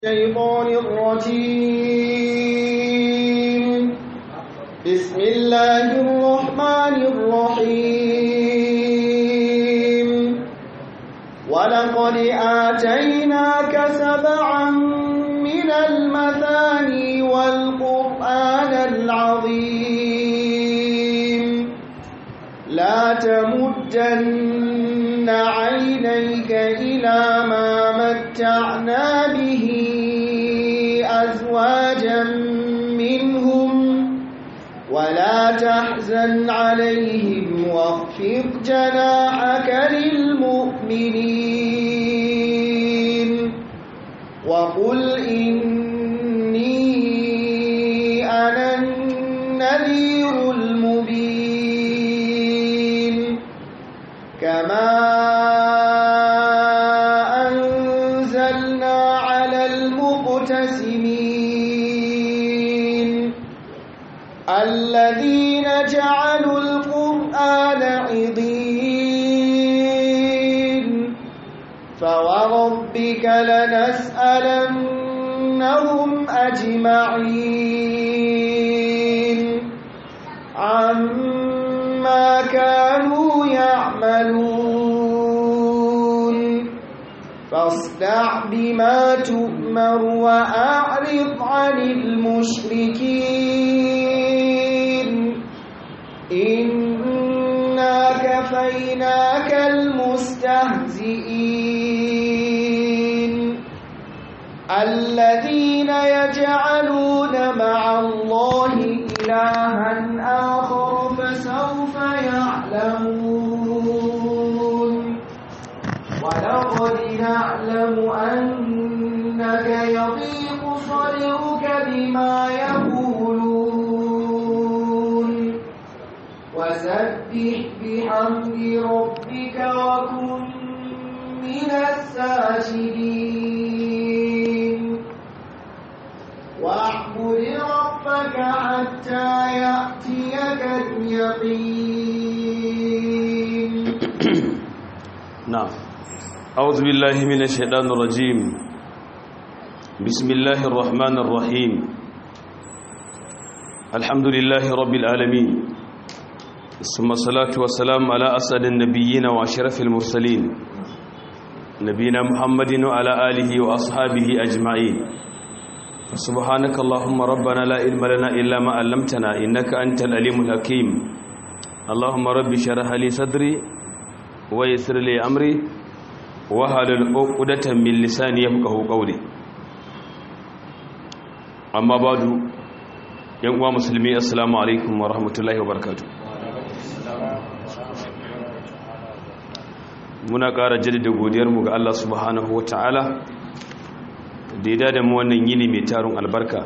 الشيطان الرجيم بسم الله الرحمن الرحيم ولقد آتيناك سبعا من المثاني والقرآن العظيم لا تمدن عينيك إلى ما متعنا به أزواجا منهم ولا تحزن عليهم واخفض جناحك للمؤمنين وقل إني أنا النذير المبين كما أنزلنا على المقتسمين الذين جعلوا القرآن عضين فوربك لنسألنهم أجمعين عما كانوا يعملون فاصدع بما تؤمر وأعرض عن المشركين إنا كفيناك المستهزئين الذين يجعلون مع الله إلها آخر فسوف يعلمون ولقد نعلم أنك يضيق صدرك بما يقولون وسبح بحمد ربك وكن من الساجدين واعبد ربك حتى يأتيك اليقين نعم أعوذ بالله من الشيطان الرجيم بسم الله الرحمن الرحيم الحمد لله رب العالمين ثم الصلاة والسلام على أسعد النبيين وأشرف المرسلين نبينا محمد وعلى آله وأصحابه أجمعين سبحانك اللهم ربنا لا علم لنا إلا ما علمتنا إنك أنت العليم الحكيم اللهم رب شرح لي صدري ويسر لي أمري wahalul uqdatan min lisani yafqahu qawli amma badu yan uwa musulmi assalamu alaikum wa rahmatullahi wa barakatuh muna ƙara jaddada godiyar mu ga Allah subhanahu wataala da ya da mu wannan yini mai tarun albarka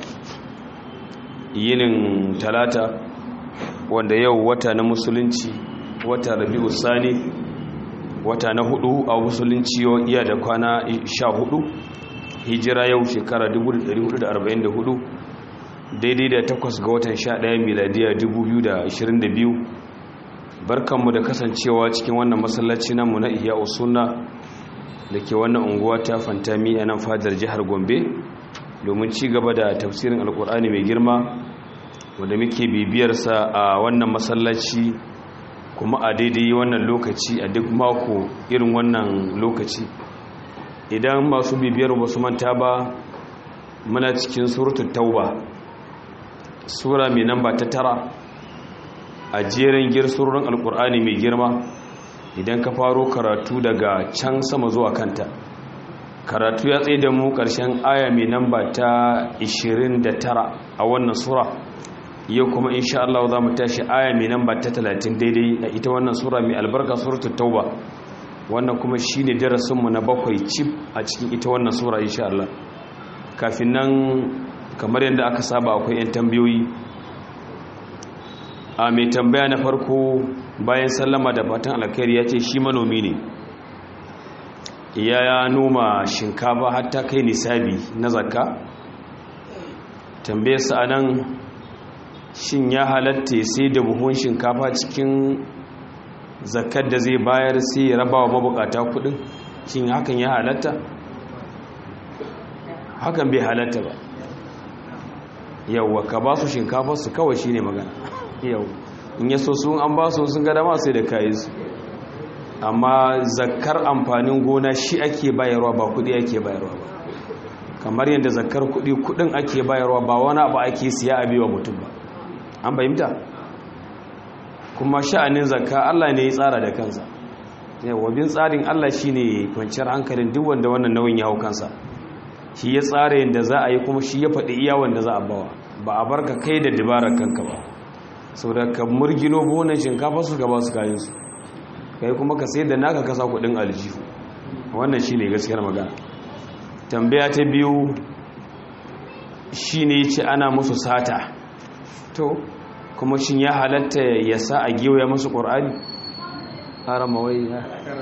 yinin talata wanda yau wata na musulunci wata rabi'u sani wata na hudu a musulunci iya da kwana sha hudu hijira yau shekara 1444 daidai da takwas ga watan sha daya miladiya 2022 barkanmu da kasancewa cikin wannan masallaci namu na iya usunna da ke wannan unguwa ta fantami a nan fadar jihar gombe domin ci gaba da tafsirin alkur'ani mai girma wanda muke bibiyarsa a wannan masallaci kuma a daidai wannan lokaci a duk mako irin wannan lokaci idan masu bibiyar wasu manta ba muna cikin suratul tauba sura mai namba ta tara a jerin girsurorin alkur'ani mai girma idan ka faro karatu daga can sama zuwa kanta karatu ya tsaye da mu ƙarshen aya mai namba ta 29 a wannan sura yau kuma insha Allah za mu tashi aya mai namba ta 30 daidai a ita wannan sura mai albarka suratul tauba wannan kuma shine darasin mu na bakwai cif a cikin ita wannan sura insha Allah kafin nan kamar yadda aka saba akwai yan tambayoyi a mai tambaya na farko bayan sallama da fatan alkhairi ya ce shi manomi ne ya noma shinkafa har ta kai nisabi na zakka tambayarsa anan shin ya halatta sai da buhun shinkafa cikin zakar da zai bayar sai ya raba wa mabukata kudin shin hakan ya halatta hakan bai halatta ba yawwa ka ba su shinkafar su kawai shine magana yau in yaso sun an ba su sun ga dama sai da kayi su amma zakar amfanin gona shi ake bayarwa ba kudi ake bayarwa ba kamar yadda zakar kudi kudin ake bayarwa ba wani abu ake siya a biwa mutum ba an fahimta kuma sha'anin zakka Allah ne ya tsara da kansa yawa bin tsarin Allah shine kwanciyar hankalin duk wanda wannan nauyin ya hau kansa shi ya tsara yadda za a yi kuma shi ya faɗi iya wanda za a bawa ba a barka kai da dabarar kanka ba sau da ka murgino bonan shinkafa su gaba su kayansu kai kuma ka sai da naka kasa kudin aljihu wannan shi ne gaskiyar magana tambaya ta biyu shi ne ce ana musu sata to kuma shi ya halatta ya sa a gewaya musu ƙor'ani harama wai ya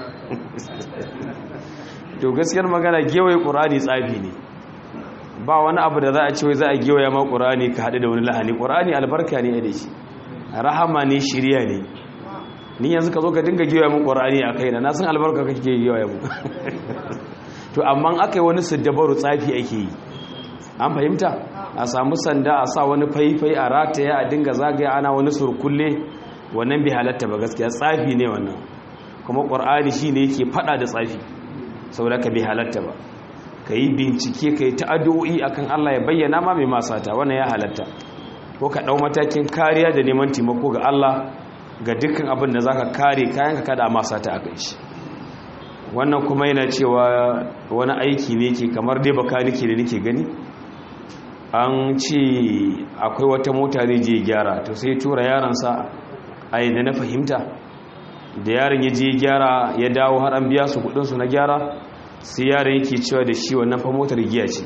to gaskiyar magana gewaye ƙor'ani tsafi ne ba wani abu da za a ce wai za a gewaya ma ƙor'ani ka haɗu da wani lahani ƙor'ani albarka ne da shi rahama ne shirya ne ni yanzu ka zo ka dinga giwa mun qur'ani a kaina na san albarka kake giwa mu to amma aka yi wani siddabaru tsafi ake yi an fahimta a samu sanda a sa wani faifai a rataya a dinga zagaya ana wani surkulle wannan bai halatta ba gaskiya tsafi ne wannan kuma qur'ani shine yake fada da tsafi saboda ka bai halatta ba ka yi bincike ka yi ta'addu'o'i akan Allah ya bayyana ma mai masata wannan ya halatta ko ka ɗau matakin kariya da neman taimako ga Allah ga dukkan abin da za ka kare kayan ka kada masa ta aka shi wannan kuma yana cewa wani aiki ne ke kamar dai baka nake da nake gani an ce akwai wata mota zai je gyara to sai tura yaransa a yadda na fahimta da yaron ya je gyara ya dawo har an biya su kudinsu na gyara sai yaron yake cewa da shi wannan fa motar giya ce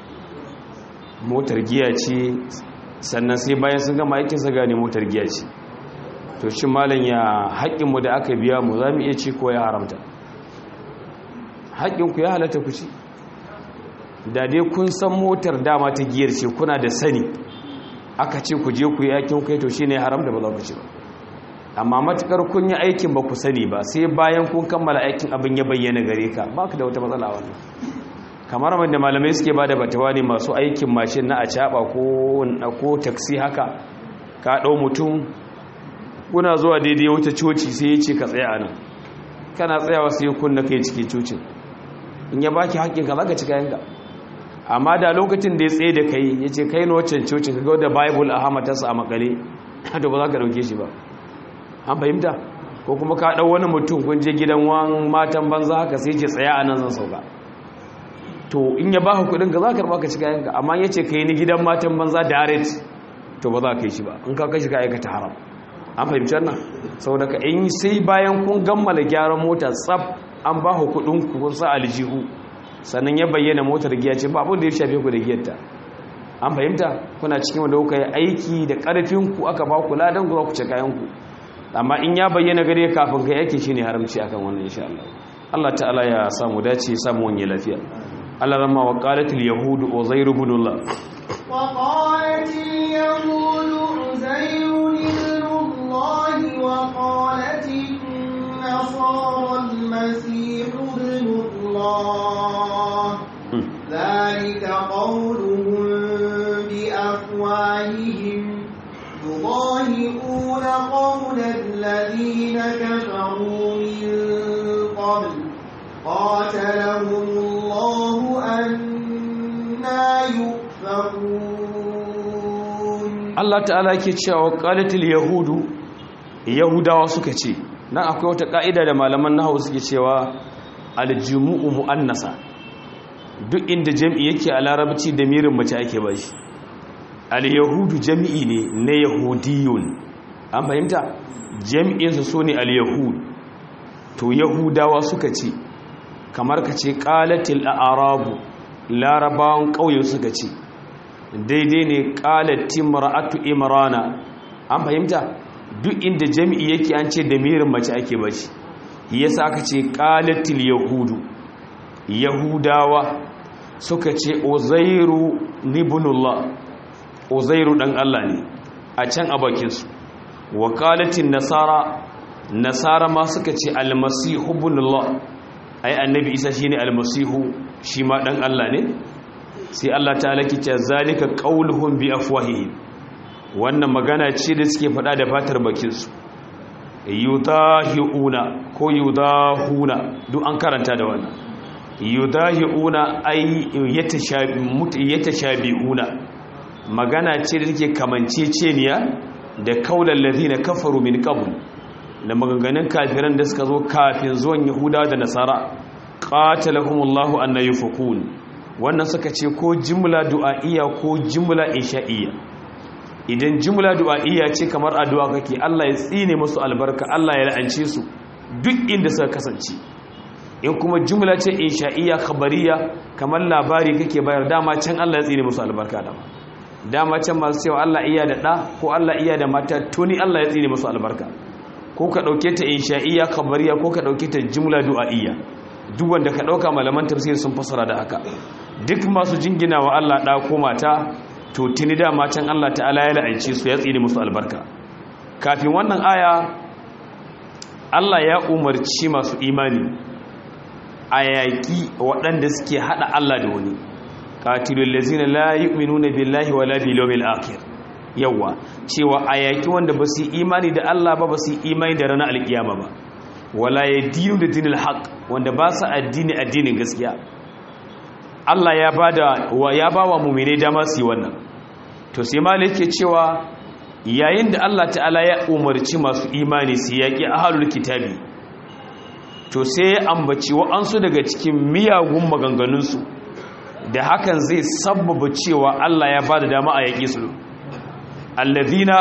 motar giya ce sannan sai bayan sun gama aikinsa gane motar giya ce to shi malam ya haƙƙinmu da aka biya mu za mu iya ci ko ya haramta haƙƙinku ya halatta ku ci da dai kun san motar dama ta giyar ce kuna da sani aka ce ku je ku yi aikin kai to shi ne haramta ba za ku ci ba amma matukar kun yi aikin ba ku sani ba sai bayan kun kammala aikin abin ya bayyana gare ka ba ka da wata matsala wannan kamar wanda malamai suke ba da batawa ne masu aikin mashin na a caɓa ko taksi haka ka ɗau mutum kuna zuwa daidai wata coci sai ya ce ka tsaya nan kana tsayawa sai kunna kai cikin cocin in ya baki haƙƙinka za ka ci kayanka amma da lokacin da ya tsaye da kai ya ce kai na waccan cocin ka ga da bible a hamatarsa a makale to ba za ka ɗauke shi ba an fahimta ko kuma ka ɗau wani mutum kun je gidan wan matan banza haka sai ce tsaya a nan zan sauka to in ya baka kuɗin ka za ka karɓa ka ci kayanka amma ya ce kai ni gidan matan banza direct to ba za ka yi shi ba in ka kai shi ka aikata haram an fahimci wannan saboda ka in sai bayan kun gammala gyaran mota tsaf an ba ku kudin ku kun sa aljihu sannan ya bayyana motar giya ce ba abin da ya shafe ku da giyarta an fahimta kuna cikin wanda kuka yi aiki da karfin ku aka ba ku ladan ku ku ce kayan ku amma in ya bayyana gare kafin kai aiki shine haramci akan wannan insha Allah Allah ta'ala ya samu dace ya samu wani lafiya Allah ramma wa qalatil yahud uzair ibn Allah wa qalatil yahud uzair الله وقالت النصارى المسيح ابن الله ذلك قولهم بأفواههم يضاهئون قول الذين كفروا من قبل قاتلهم الله أنا يؤفكون Allah ta'ala ke cewa qalatil yahudu yahudawa suka ce nan akwai wata ka'ida da malaman nahwu suke cewa aljumu'u muannasa duk inda jami'i yake a larabci da mirin mace ake bashi al-yahudu jami'i ne na yahudiyun an fahimta jami'in su sune al-yahud to yahudawa suka ce kamar ka ce qalatil a'rabu larabawan kauye suka ce daidai ne ƙalati mara'atu imrana an fahimta duk inda jami'i yake an ce da mirin mace ake bashi yasa aka ce ƙalatil yahudu yahudawa suka ce uzairu libunullah uzairu dan Allah ne a can a bakinsu wa ƙalatin nasara nasara ma suka ce almasihu bunullah ai annabi isa shine almasihu shi ma dan Allah ne sai Allah ta'ala ke ce zalika qauluhum bi afwahihim wannan magana ce da suke faɗa da fatar bakinsu yudahiuna ko yudahuna duk an karanta da wannan yudahiuna ay yatashabiuna magana ce da take kamanceceniya da kaulal ladina kafaru min qabl da maganganun kafiran da suka zo kafin zuwan yahuda da nasara qatalahumullahu anna yufakun wannan suka ce ko jimla du'a'iyya ko jimla insha'iyya idan jimla du'a'iyya ce kamar addu'a kake Allah ya tsine musu albarka Allah ya la'ance su duk inda suka kasance in kuma jimla ce insha'iyya khabariya kamar labari kake bayar dama can Allah ya tsine musu albarka dama dama can masu cewa Allah iya da ɗa ko Allah iya da mata tuni Allah ya tsine musu albarka ko ka ɗauke ta insha'iyya khabariya ko ka ɗauke ta jimla du'a'iyya duk wanda ka ɗauka malaman tafsir sun fasara da haka duk masu jingina wa Allah ɗa ko mata to tuni dama can Allah ta'ala ya la'ance su ya tsine musu albarka kafin wannan aya Allah ya umarci masu imani a yaƙi waɗanda suke haɗa Allah da wani qatilul ladzina la yu'minuna billahi wala bil yawmil akhir yawa cewa a yaƙi wanda ba su imani da Allah ba ba su imani da ranar alkiyama ba wala yadinu da dinil haqq wanda ba su addini addinin gaskiya Allah ya bada wa ya bawa mu'mine dama su yi wannan to sai malai yake cewa yayin da Allah ta'ala ya umarci masu imani su yaƙi ahlul kitabi to sai ya ambaci wa'ansu daga cikin miyagun maganganunsu da hakan zai sabbaba cewa Allah ya bada dama a yaƙi su allazina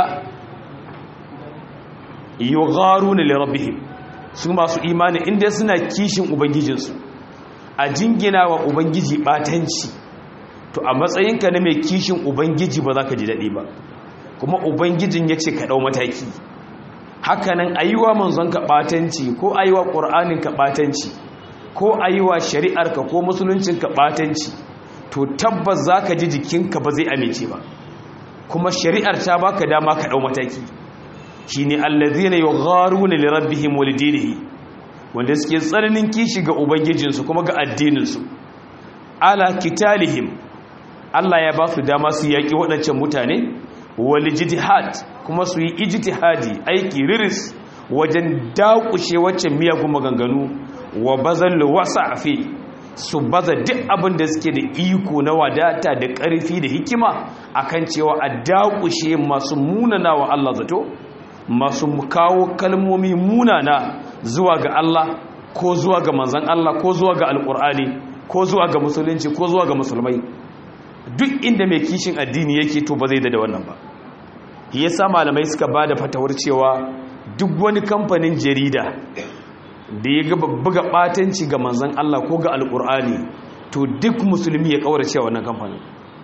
yugharuna li rabbihim su masu imani inda suna kishin ubangijinsu a jingina wa ubangiji batanci to a matsayinka na mai kishin ubangiji ba za ka ji daɗi ba kuma ubangijin ya ce ka ɗau mataki hakanan ayiwa manzon ka batanci ko ayiwa ƙur'anin ka batanci ko ayiwa shari'arka ko musuluncin ka batanci to tabbas za ka ji jikinka ba zai amince ba kuma shari'ar ta baka dama ka ɗau mataki shine allazina yugharuna li rabbihim wa lidinihi wanda suke tsananin kishi ga ubangijinsu kuma ga addininsu ala kitalihim Allah ya ba su dama su yaki waɗancan mutane wal jihad kuma su yi ijtihadi aiki riris wajen dakushe waccan miyagun maganganu wa bazal wasafi su baza duk abin da suke da iko na wadata da ƙarfi da hikima akan cewa a dakushe masu munana wa Allah zato masu kawo kalmomi munana zuwa ga Allah ko zuwa ga manzan Allah ko zuwa ga alkur'ani ko zuwa ga musulunci ko zuwa ga musulmai duk inda mai kishin addini yake to ba zai da wannan ba yasa malamai suka ba da fatawar cewa duk wani kamfanin jarida da ya ga buga batanci ga manzan Allah ko ga alkur'ani to duk musulmi ya kaurace wannan kamfanin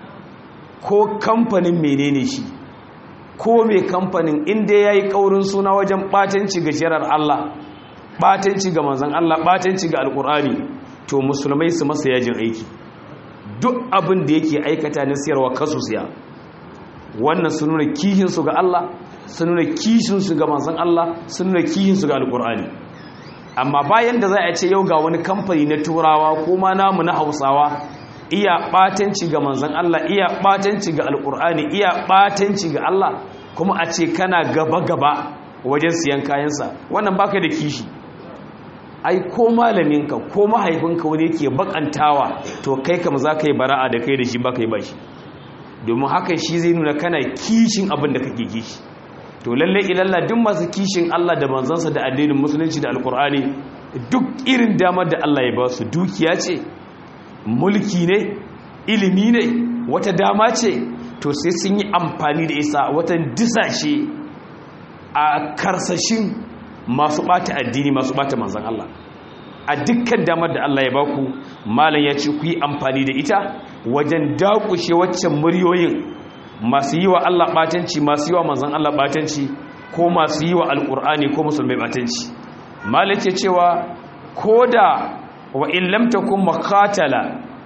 ko kamfanin menene shi ko mai kamfanin inda ya yi ƙaurin suna wajen ɓatanci ga shirar Allah ɓatanci ga manzan Allah ɓatanci ga alƙur'ani to musulmai su masa yajin aiki duk abin da yake aikata na siyarwa kasu siya wannan su nuna kihinsu ga Allah su nuna kishinsu ga manzan Allah su nuna kihinsu ga alƙur'ani amma bayan da za a ce yau ga wani kamfani na turawa ko ma namu na hausawa iya ɓatanci ga manzan Allah iya ɓatanci ga alƙur'ani iya ɓatanci ga Allah kuma a ce kana gaba-gaba wajen siyan kayansa wannan baka da kishi ai ko malaminka ko mahaifinka wani yake bakantawa to kai kam za ka yi bara'a da kai da shi baka yi ba shi domin hakan shi zai nuna kana kishin abin da kake kishi to lalle ilalla duk masu kishin Allah da manzansa da addinin musulunci da alƙur'ani duk irin damar da Allah ya ba su dukiya ce mulki ne ilimi ne wata dama ce to sai sun yi amfani da isa wata disashe a karsashin masu bata addini masu bata manzan Allah a dukkan damar da Allah ya baku malam ya ce ku yi amfani da ita wajen dakushe waccan muryoyin masu yi wa Allah batanci masu yi wa manzan Allah batanci ko masu yi wa alkur'ani ko musulmai batanci malam ke cewa ko da wa in lam takun makatala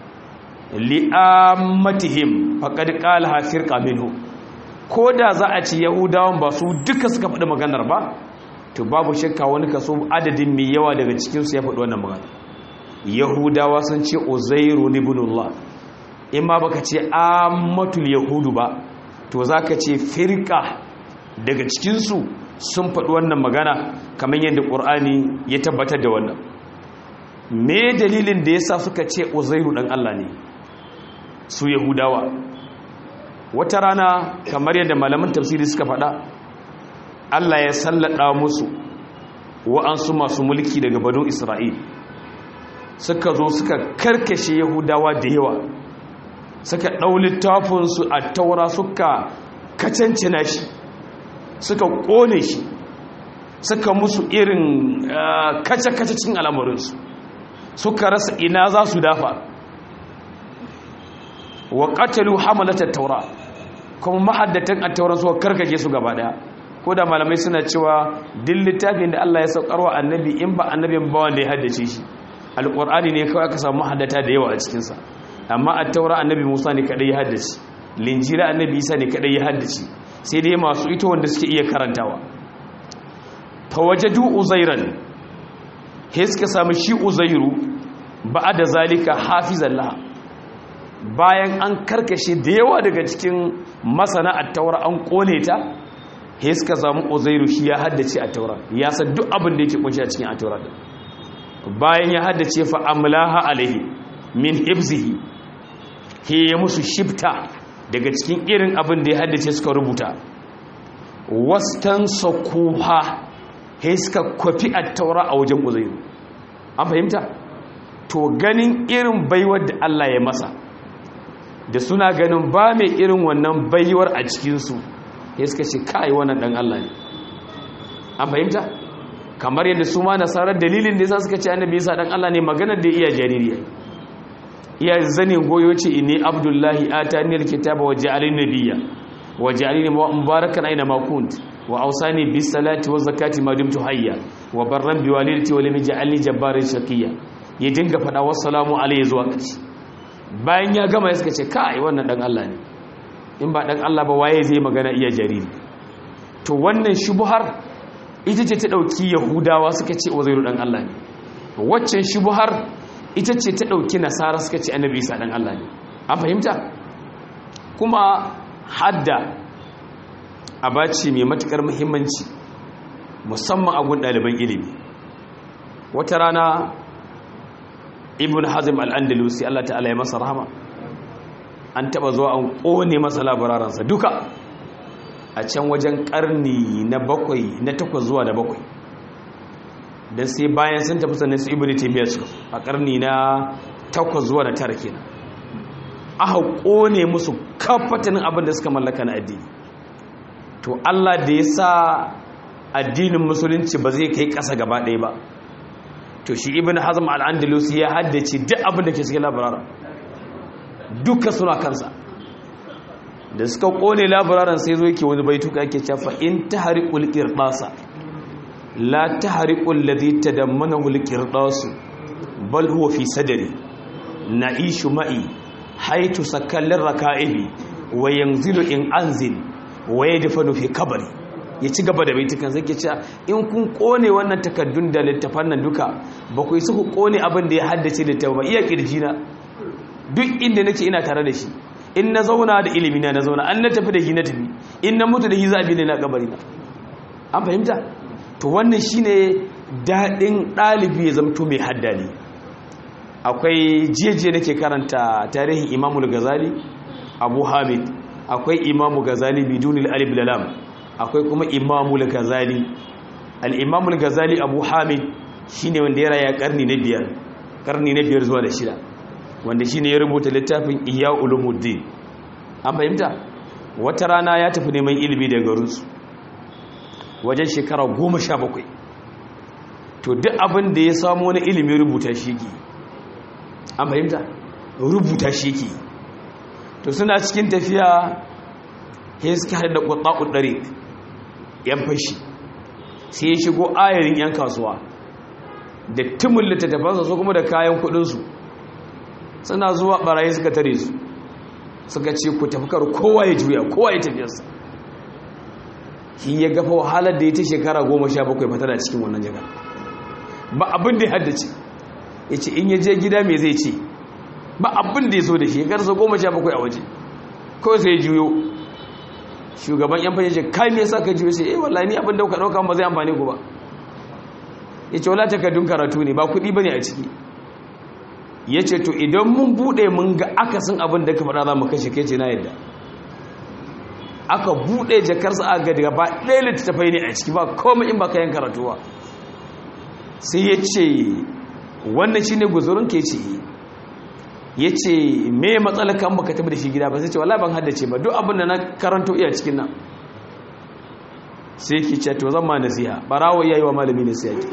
li'ammatihim faqad qala firqa minhu ko da za a ci yahudawan ba su duka suka faɗi maganar ba to babu shakka wani kaso adadin mai yawa daga cikin su ya faɗi wannan magana yahudawa sun ce uzairu ibnullah in ma baka ce ammatul yahudu ba to zaka ce firka daga cikinsu sun faɗi wannan magana kamar yadda ƙur'ani ya tabbatar da wannan me dalilin da yasa suka ce uzairu dan Allah ne su yahudawa wata rana kamar yadda malaman tafsiri suka faɗa Allah ya sallada musu wa'ansu masu mulki daga banu Isra'il suka zo suka karkashe yahudawa da yawa suka ɗau littafinsu a taura suka kacancina shi suka ƙone shi suka musu irin kace-kacecin al'amuransu suka rasa ina za su dafa wa ƙatalu hamalatar taura kuma mahaddatan a tauran suka karkashe su gaba daya ko da malamai suna cewa din littafin da Allah ya saukarwa annabi in ba annabin ba wanda ya haddace shi alƙur'ani ne kawai aka samu mahaddata da yawa a cikinsa amma a taura annabi musa ne kaɗai ya haddace linjira annabi isa ne kaɗai ya haddace sai dai masu ita wanda suke iya karantawa fawajadu uzairan he suka samu shi uzairu ba da zalika hafizan laha bayan an karkashe da yawa daga cikin masana a taura an kone ta he suka samu uzairu shi ya haddace a taura ya san duk abin da yake kunshi a cikin a taura bayan ya haddace fa amlaha alaihi min hibzihi he ya musu shifta daga cikin irin abin da ya haddace suka rubuta wastan sakuha he suka kwafi a taura a wajen uzairu an fahimta to ganin irin baiwar da Allah ya masa da suna ganin ba mai irin wannan baiwar a cikinsu ya suka ce kai wannan dan Allah ne an fahimta kamar yadda su ma nasarar dalilin da yasa suka ce annabi Isa dan Allah ne maganar da iya jariri iya zanin goyo ce inni abdullahi atani alkitaba wa ja'alani nabiyya wa ja'alani mubarakan aina ma kunt wa awsani bis salati wa zakati ma dumtu hayya wa barran bi walidati wa lam yaj'alni jabbaran shaqiyya ya dinga fada wassalamu alayhi zuwa ƙarshe bayan ya gama ya suka ce kai wannan dan Allah ne in ba dan Allah ba waye zai magana iya jariri to wannan shubuhar ita ce ta dauki yahudawa suka ce uzairu dan Allah ne waccan shubuhar ita ce ta dauki nasara suka ce annabi isa dan Allah ne an fahimta kuma hadda abaci mai matukar muhimmanci musamman a gun ɗaliban ilimi wata rana ibn hazim al'andalusi Allah ta'ala ya masa rahama an taba zuwa an ƙone masa labararansa duka a can wajen ƙarni na bakwai na takwas zuwa da bakwai don sai bayan sun tafi sannan su ibn taimiyar su a ƙarni na takwas zuwa da tara kenan aka ƙone musu kafatanin abin da suka mallaka na addini to Allah da ya sa addinin musulunci ba zai kai ƙasa gaba ɗaya ba to shi ibn hazm al-andalusi ya haddace duk abin da ke cikin labararan duka suna kansa da suka kone labararan sai zo yake wani baituka yake cewa in tahriqul qirdasa la tahriqul ladhi tadammanahu al-qirdasu bal huwa fi sadri na'ishu ma'i haitu sakallir raka'ibi wa yanzilu in anzil wa yadfanu fi kabari ya ci gaba da baitukan zai ke cewa in kun kone wannan takaddun da littafan nan duka ba ku isa ku kone abin da ya haddace littafin ba iya kirji na duk inda nake ina tare da shi in na zauna da ilimi na na zauna an na tafi da shi na tafi in na mutu da shi zabi ne na kabari na an fahimta to wannan shine daɗin ɗalibi ya zamto mai haddali akwai jiyajiya nake karanta tarihin imamul gazali abu hamid akwai imamu gazali bidunil alif lalam akwai kuma imamul gazali al-imamul gazali abu hamid shine wanda ya raya karni na biyar karni na biyar zuwa da shida wanda shine ya rubuta littafin ihya ulumuddin an fahimta wata rana ya tafi neman ilimi daga garinsu wajen shekara goma sha bakwai to duk abin da ya samu wani ilimi rubuta shi ke an fahimta rubuta shi ke to suna cikin tafiya ya suka haɗa da ƙwaɗaƙun ɗare ‘yan fashi sai ya shigo ayarin ‘yan kasuwa da timin littattafansa su kuma da kayan kudinsu suna zuwa ɓarayi suka tare su suka ce ku tafukar kowa ya juya kowa ya tafiyarsa shi ya gafa wahalar da ya ta shekara goma sha bakwai fata da cikin wannan jaga ba abin da ya haddace ya ce in ya je gida mai zai ce ba abin da ya so da shi karsa goma sha bakwai a waje kawai sai juyo shugaban yan fashe ce kai me yasa ka juyo sai eh wallahi ni abin da ka dauka ba zai amfane ku ba yace wala takardun karatu ne ba kuɗi bane a ciki yace to idan mun bude mun ga akasin abin da ka faɗa za mu kashe kai ce na yadda aka bude jakarsa a ga gaba ɗaya littattafai ne a ciki ba komai in ba ka yin karatu ba sai ya ce wannan shi ne guzurin ke ce ya ce me matsala kan baka tabi da shi gida ba sai ce wala ban haddace ba duk abin da na karanto iya cikin nan sai ki ce to zan ma nasiha barawo yayi wa malami nasiha ki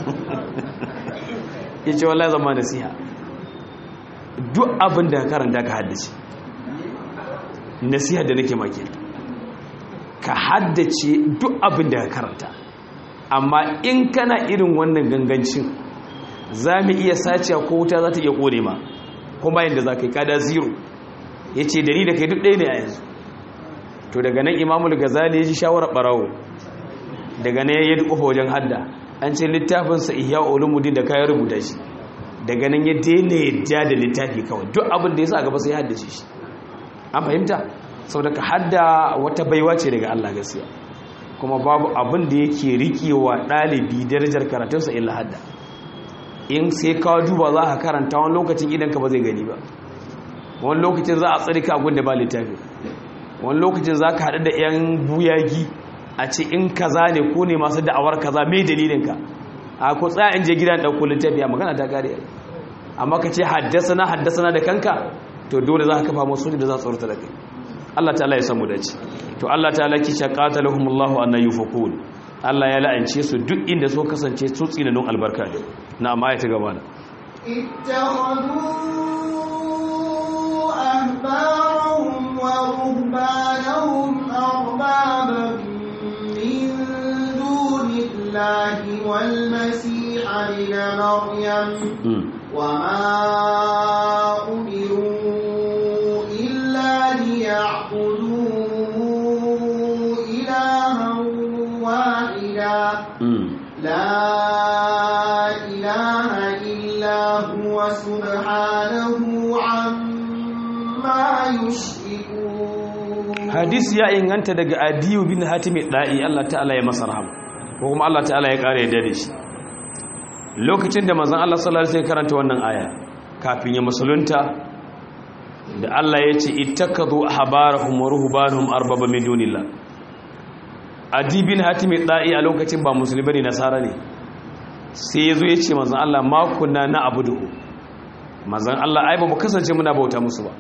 ya ce wala zan ma nasiha duk abin da ka karanta ka haddace nasiha da nake maki ka haddace duk abin da ka karanta amma in kana irin wannan gangancin za mu iya sace ko wuta za ta iya kore ma kuma yadda za ka yi kada zero ya ce da ni da kai duk ɗaya ne a yanzu to daga nan imamul gazali ya ji shawarar ɓarawo daga nan ya yi kofa wajen hadda an ce littafinsa ihya ulumuddin da kayan rubuta shi daga nan ya daina yadda da littafi kawai duk abin da ya sa gaba sai ya haddace shi an fahimta sau da ka hadda wata baiwa ce daga allah gaskiya kuma babu abin da yake rikewa ɗalibi darajar karatunsa illa hadda in sai ka duba za ka karanta wani lokacin idan ka ba zai gani ba wani lokacin za a tsari ka abin da ba littafi wani lokacin za ka haɗu da 'yan buyagi a ce in kaza ne ko ne masu da'awar kaza mai dalilinka a ko tsaya in je gidan ɗauko littafi a magana ta kare amma ka ce haddasa haddasa da kanka to dole za ka kafa masu da za su tsorata da kai Allah ta'ala ya samu dace to Allah ta'ala ki shaqatalahumullahu anna yufakun Allah ya la'ance su duk inda so kasance su tsinanun albarka ne na amma ya ta gaba da اتخذوا أحبارهم ورهبانهم أربابا من دون الله والمسيح ابن مريم وما أمروا إلا ليعبدوا إلها واحدا لا إله إلا هو سبحانه عما يشركون hadisi ya inganta daga adiyu bin hatimi da'i Allah ta'ala ya masa rahama ko kuma Allah ta'ala ya kare da shi lokacin da manzon Allah sallallahu alaihi wasallam karanta wannan aya kafin ya musulunta da Allah ya ce ittakadu ahbarahum wa ruhbanahum arbaba min dunillah adi bin hatimi da'i a lokacin ba musulmi bane nasara ne sai yazo ya ce manzon Allah ma kunna na abudu manzon Allah ai ba mu kasance muna bauta musu ba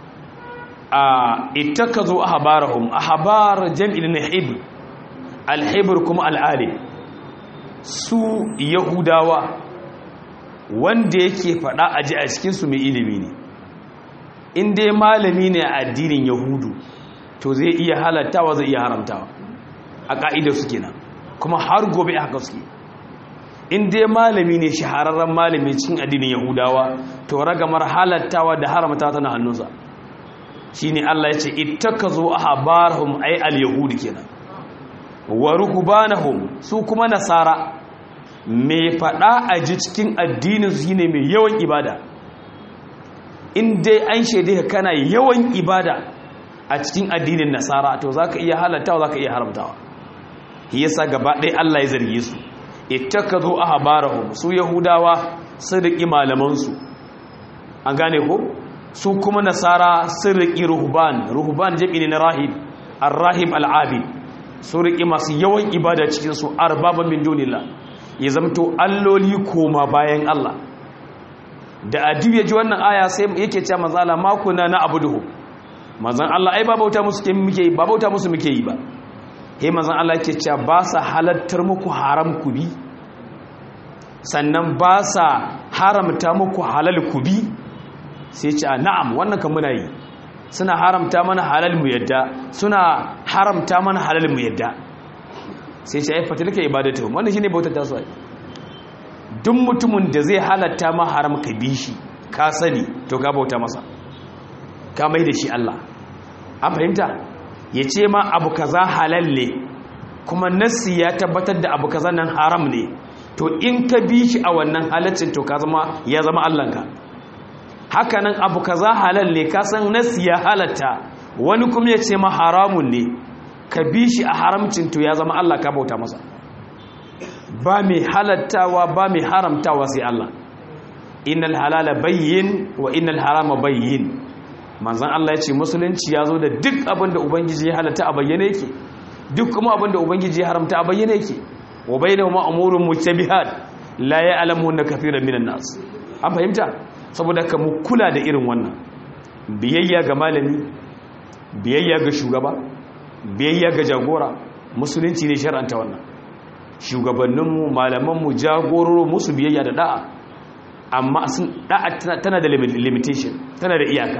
a ittakazu ahbarahum ahbar jam'in hibr al-hibr kuma al-alim su yahudawa wanda yake fada aji a cikin su mai ilimi ne in dai malami ne a addinin yahudu to zai iya halattawa zai iya haramtawa a ka'idar su kenan kuma har gobe haka suke in dai malami ne shahararren malami cikin addinin yahudawa to ragamar halattawa da haramtawa tana hannunsa shine Allah ya ce ittakazu ahbarahum ay al-yahud kenan wa ruhbanahum su kuma nasara me fada a ji cikin addinin su shine mai yawan ibada in dai an shaide ka kana yawan ibada a cikin addinin nasara to zaka iya halattawa zaka iya haramtawa shi yasa gaba ɗaya Allah ya zarge su ittakazu ahbarahum su yahudawa sun riki malaman su an gane ko su kuma nasara sun riƙi ruhban ruhban jami ne na rahib ar-rahib al-abid su riƙi masu yawan ibada cikin su arbaban min dunillah ya zamto alloli koma bayan Allah da adiyu ya ji wannan aya sai yake cewa manzo Allah ma kunna na abuduhu manzon Allah ai ba bauta musu muke yi ba bauta musu muke yi ba he manzon Allah yake cewa ba sa halattar muku haram ku bi sannan ba sa haramta muku halal ku bi sai ce a na'am wannan kan muna yi suna haramta mana halal mu yadda suna haramta mana halal mu yadda sai ce ai fatilka ibadatu wannan shine bautar ta su duk mutumin da zai halatta ma haram ka bi shi ka sani to ka bauta masa ka mai da shi Allah an fahimta ya ce ma abu kaza halal ne kuma nassi ya tabbatar da abu kaza nan haram ne to in ka bi shi a wannan halaccin to ka zama ya zama Allahnka hakanan abu kaza halal ne ka san nasi ya halatta wani kuma ya ce ma haramun ne ka bi shi a haramcin to ya zama Allah ka bauta masa ba mai halattawa ba mai haramtawa sai Allah innal halala bayyin wa innal harama bayyin manzon Allah ya ce musulunci ya zo da duk abin da ubangiji ya halatta a bayyane yake duk kuma abin da ubangiji ya haramta a bayyane yake wa bainahuma umurun mustabihat la ya'lamunna kathiran minan nas an fahimta saboda ka mu kula da irin wannan biyayya ga malami biyayya ga shugaba biyayya ga jagora musulunci ne shar'anta wannan shugabanninmu malamanmu jagororo musu biyayya da da'a amma sun da'a tana da limitation tana da iyaka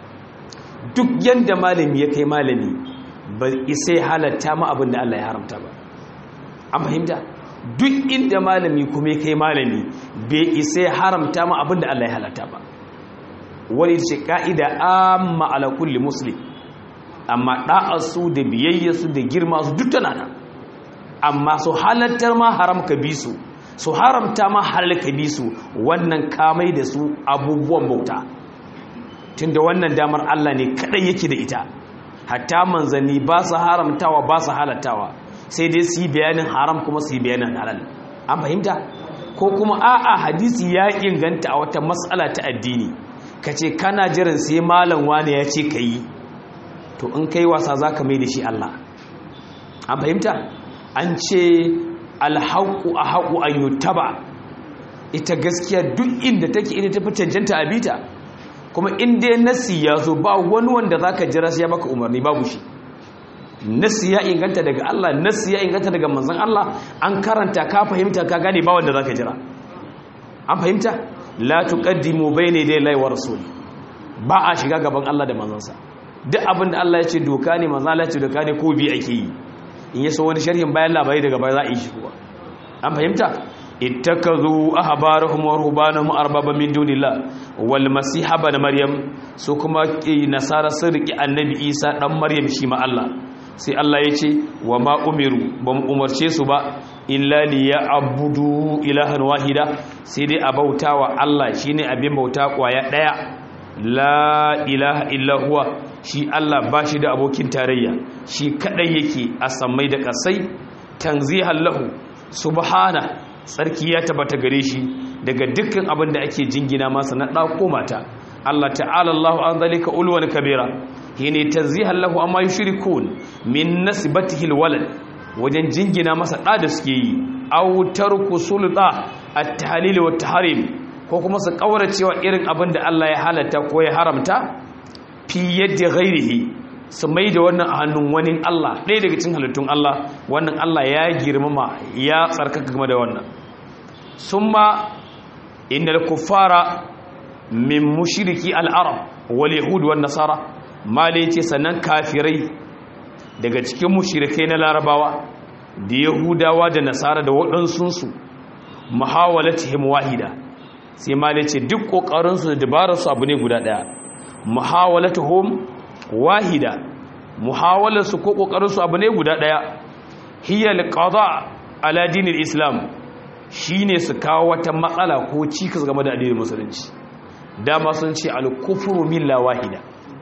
duk yanda malami ya kai malami ba isai halatta ma abin da Allah ya haramta ba an fahimta duk inda malami kuma ya kai malami bai isai haramta ma abin da Allah ya halatta ba wani ce ka'ida amma ala kulli muslim amma da'arsu da biyayyarsu da girma su duk tana nan amma su halattar ma haram ka bi su su haramta ma halal ka bi su wannan kamai da su abubuwan bauta tunda wannan damar Allah ne kadai yake da ita hatta manzanni ba su haramtawa ba su halattawa sai dai su yi bayanin haram kuma su yi bayanin halal an fahimta ko kuma a'a hadisi ya inganta a wata matsala ta addini ka ce kana jiran sai malam wani ya ce ka yi to in kai wasa za ka mai da shi Allah an fahimta an ce alhaƙu a haƙu an yi taba ita gaskiya duk inda take ita tafi cancanta a bita kuma inda nasi ya zo ba wani wanda za ka jira sai ya maka umarni babu shi nasi ya inganta daga Allah nasi ya inganta daga manzan Allah an karanta ka fahimta ka gane ba wanda za ka jira an fahimta la tuqaddimu bayna yaday Allahi wa rasuli ba a shiga gaban Allah da manzansa duk abin da Allah ya ce doka ne manzan Allah ya ce doka ne ko bi ake yi in yaso wani sharhin bayan labari daga baya za a yi shi kuwa an fahimta ittakazu ahbarahum wa ruhbanahum arbaba min dunillah wal masiha ibn maryam su kuma nasara sun riki annabi isa dan maryam shi ma Allah sai Allah ya ce wa ma umiru ba mu umarce su ba illa li ya'budu ilahan wahida sai dai a bautawa Allah shine abin bauta kwaya daya la ilaha illa huwa shi Allah ba shi da abokin tarayya shi kadai yake a sammai da kasai tanzihan lahu subhana tsarki ya tabbata gare shi daga dukkan abin da ake jingina masa na ɗako mata Allah ta'ala Allahu an zalika ulwan kabira yene tanzihan lahu amma yushrikun min nasibatihi alwalad wajen jingina masa ɗa da suke yi aw tarku sulta at-tahlil wa tahrim ko kuma su cewa irin abin da Allah ya halatta ko ya haramta fi yadda ghairihi su mai da wannan a hannun wani Allah ɗaya daga cikin halittun Allah wannan Allah ya girmama ya tsarkaka game da wannan sun ma inda kuffara min mushiriki al'arab wal yahud wan nasara male ce sannan kafirai daga cikin mushirikai na larabawa da yahudawa da nasara da waɗansunsu muhawalatihim wahida sai male ce duk ƙoƙarinsu da dabararsu abu ne guda ɗaya muhawalatuhum wahida muhawalarsu ko kokarinsu abu ne guda daya hiya alqada ala dinil islam shine su kawo wata matsala ko cikas game da addinin musulunci dama sun ce al-kufru milla wahida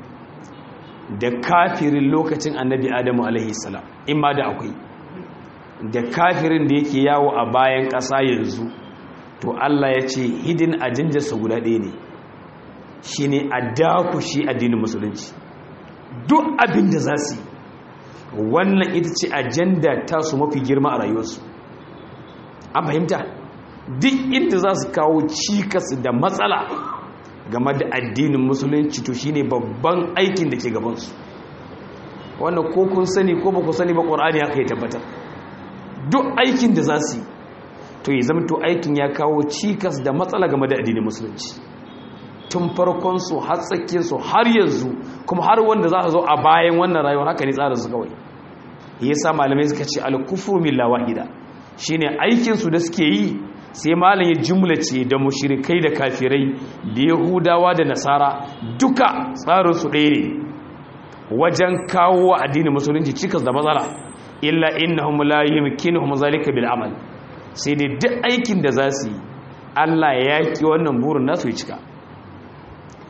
da kafirin lokacin annabi adamu alaihi salam imma da akwai da kafirin da yake yawo a bayan ƙasa yanzu to Allah ya ce hidin ajinjarsa guda ɗaya ne shi ne a dakushi addinin musulunci duk abin da za su yi wannan ita ce ajanda ta su mafi girma a rayuwarsu an fahimta duk inda za su kawo cikas da matsala game da addinin musulunci to shine babban aikin da ke gabansu wannan ko kun sani ko ba ku sani ba ƙwar'ani haka ya tabbatar duk aikin da za su yi to ya zama to aikin ya kawo cikas da matsala game da addinin musulunci tun farkonsu har tsakiyarsu har yanzu kuma har wanda za a zo a bayan wannan rayuwar haka ne tsarinsu kawai ya sa malamai suka ce alkufur milla wahida shine aikinsu da suke yi sai malam ya jumlace da mushrikai da kafirai da yahudawa da nasara duka tsarinsu ɗaya ne wajen kawo wa addinin musulunci cikas da matsala illa innahum la yumkinuhum zalika bil amal sai dai duk aikin da za su yi Allah ya yaki wannan burin nasu ya cika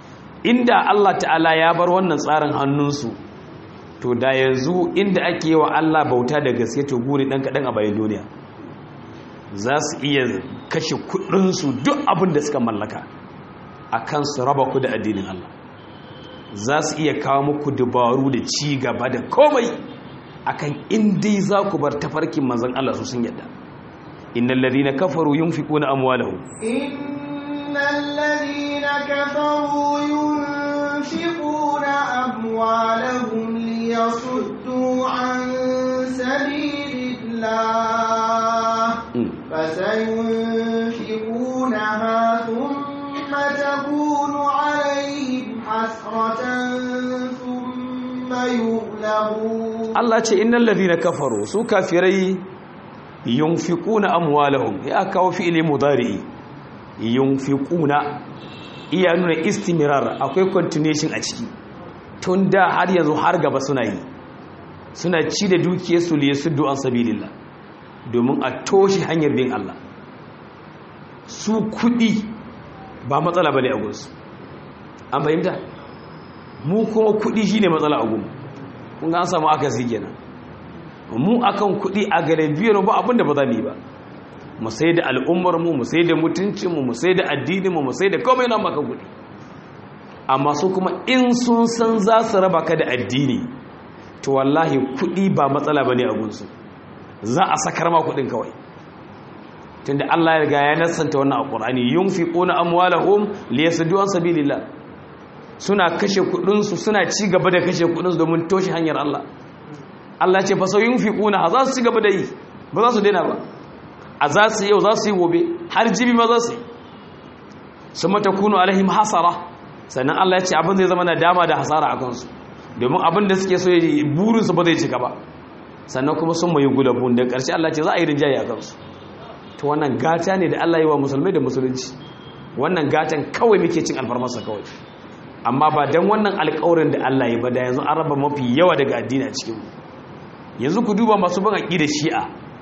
inda Allah ta'ala ya bar wannan tsarin hannunsu to da yanzu inda ake yi wa Allah bauta da gaske to guri ɗan kaɗan a bayan duniya za su iya kashe kuɗinsu duk abin da suka mallaka a kan su raba ku da addinin Allah za su iya kawo muku dabaru da ci gaba da komai akan indai za ku bar tafarkin manzon Allah su sun yadda innal ladina kafaru yunfiquna amwalahum innal ladina kafaru yunfiquna amwalahum liyasuddu an sabilillah fasayunfiqunaha thumma takunu alayhim hasratan thumma yughlabun Allah ce innal ladina kafaru su kafirai yunfiquna amwalahum ya kawo fi'ili mudari yunfiquna iya nuna istimrar akwai continuation a ciki tun da har yanzu har gaba suna yi suna ci da dukiyar su liye su du'an sabilillah domin a toshe hanyar bin Allah su kudi ba matsala bane a gunsu an fahimta mu kuma kudi shine matsala a gunmu kun ga an samu akasi kenan mu akan kuɗi a galibiyar ba abinda ba za mu yi ba mu sai da al'ummarmu mu sai da mutuncinmu mu sai da addininmu mu sai da komai na maka kuɗi amma su kuma in sun san za su raba ka da addini to wallahi kuɗi ba matsala ba ne a gunsu za a sakar ma kuɗin kawai tunda Allah ya riga ya nasanta wannan alqur'ani yunfiquna amwalahum liyasuddu an sabilillah suna kashe kuɗinsu suna ci gaba da kashe kuɗinsu domin toshe hanyar Allah Allah ce fa sauyin fiquna za su ci gaba da yi ba za su daina ba a za su yau za su yi gobe har jibi ma za su yi su mata kunu alaihim hasara sannan Allah ya ce abin zai zama na dama da hasara a kansu domin abin da suke so burinsu ba zai cika ba sannan kuma sun mai gulabun da ƙarshe Allah ce za a yi rinjaye a kansu to wannan gata ne da Allah yi wa musulmai da musulunci wannan gatan kawai muke cin alfarmarsa kawai amma ba don wannan alƙawarin da Allah ya ba da yanzu an raba mafi yawa daga addini a cikinmu yanzu ku duba masu ban aƙi da shi'a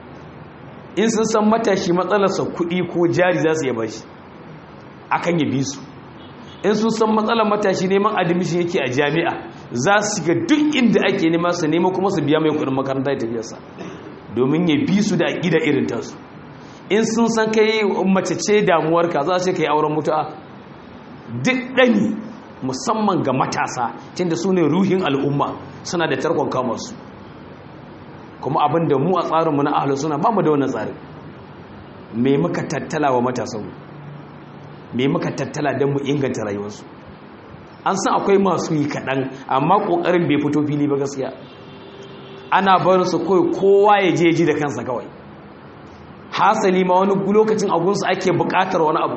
in sun san matashi matsalarsa kuɗi ko jari za su yaba shi akan yabi su in sun san matsalar matashi neman admission yake a jami'a za su ga duk inda ake nema su nema kuma su biya mai kuɗin makaranta ya tafiyarsa domin ya bi su da aƙida irin tasu in sun san kai mace ce damuwarka za su kai auren mutu'a duk ɗani musamman ga matasa tunda su ne ruhin al'umma suna da tarkon kamarsu kuma abin da mu a tsarinmu na ahalu suna ba mu da wannan tsarin me muka tattala wa matasanmu me muka tattala don mu inganta rayuwarsu an san akwai masu yi kaɗan amma ƙoƙarin bai fito fili ba gaskiya ana barin su kawai kowa ya je ji da kansa kawai hasali ma wani lokacin agunsu ake buƙatar wani abu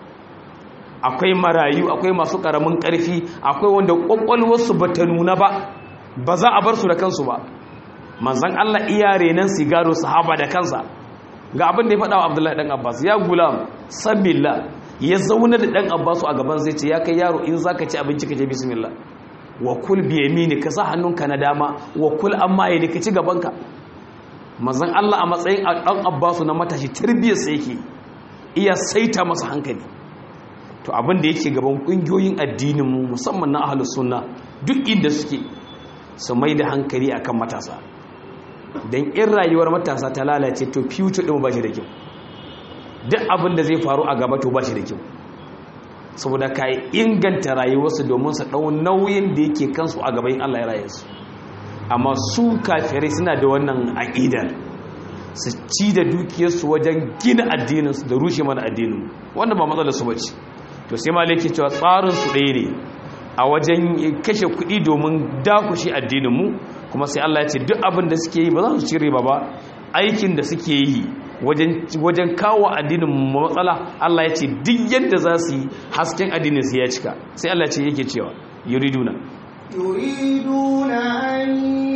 akwai marayu akwai masu ƙaramin ƙarfi akwai wanda ƙwaƙwalwarsu ba ta nuna ba ba za a bar su da kansu ba manzan Allah iya renan sigaro sahaba da kansa ga abin da ya faɗa wa abdullahi ɗan abbas ya gulam sabila ya zauna da ɗan abbas a gaban zai ce ya kai yaro in za ka ci abinci ka je bismillah wa kul biyamini ka sa hannunka na dama wa kul amma ya ka ci gabanka manzan Allah a matsayin ɗan abbas na matashi tarbiyyar sa yake iya saita masa hankali to abin da yake gaban ƙungiyoyin addinin mu musamman na ahlus sunna duk inda suke su mai da hankali akan matasa don in rayuwar matasa ta lalace to future ɗin ba shi da kyau duk abin da zai faru a gaba to ba shi da kyau saboda ka yi inganta rayuwarsu domin su ɗau nauyin da yake kansu a gaban Allah ya raye su amma su kafirai suna da wannan aƙidar su ci da dukiyarsu wajen gina addininsu da rushe mana addinin wanda ba matsalar su bace to sai malai ke cewa tsarinsu ɗaya ne a wajen kashe kuɗi domin dakushe addininmu kuma sai Allah ya ce duk abin da suke yi ba za su ci riba ba aikin da suke yi wajen kawo addinin matsala Allah ya ce duk yadda za su yi hasken addinin su ya cika sai Allah ce yake cewa yuriduna yuriduna an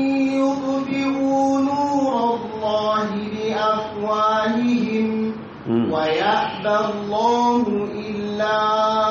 yutfi'u nurallahi bi afwahihim wa ya'ba Allahu illa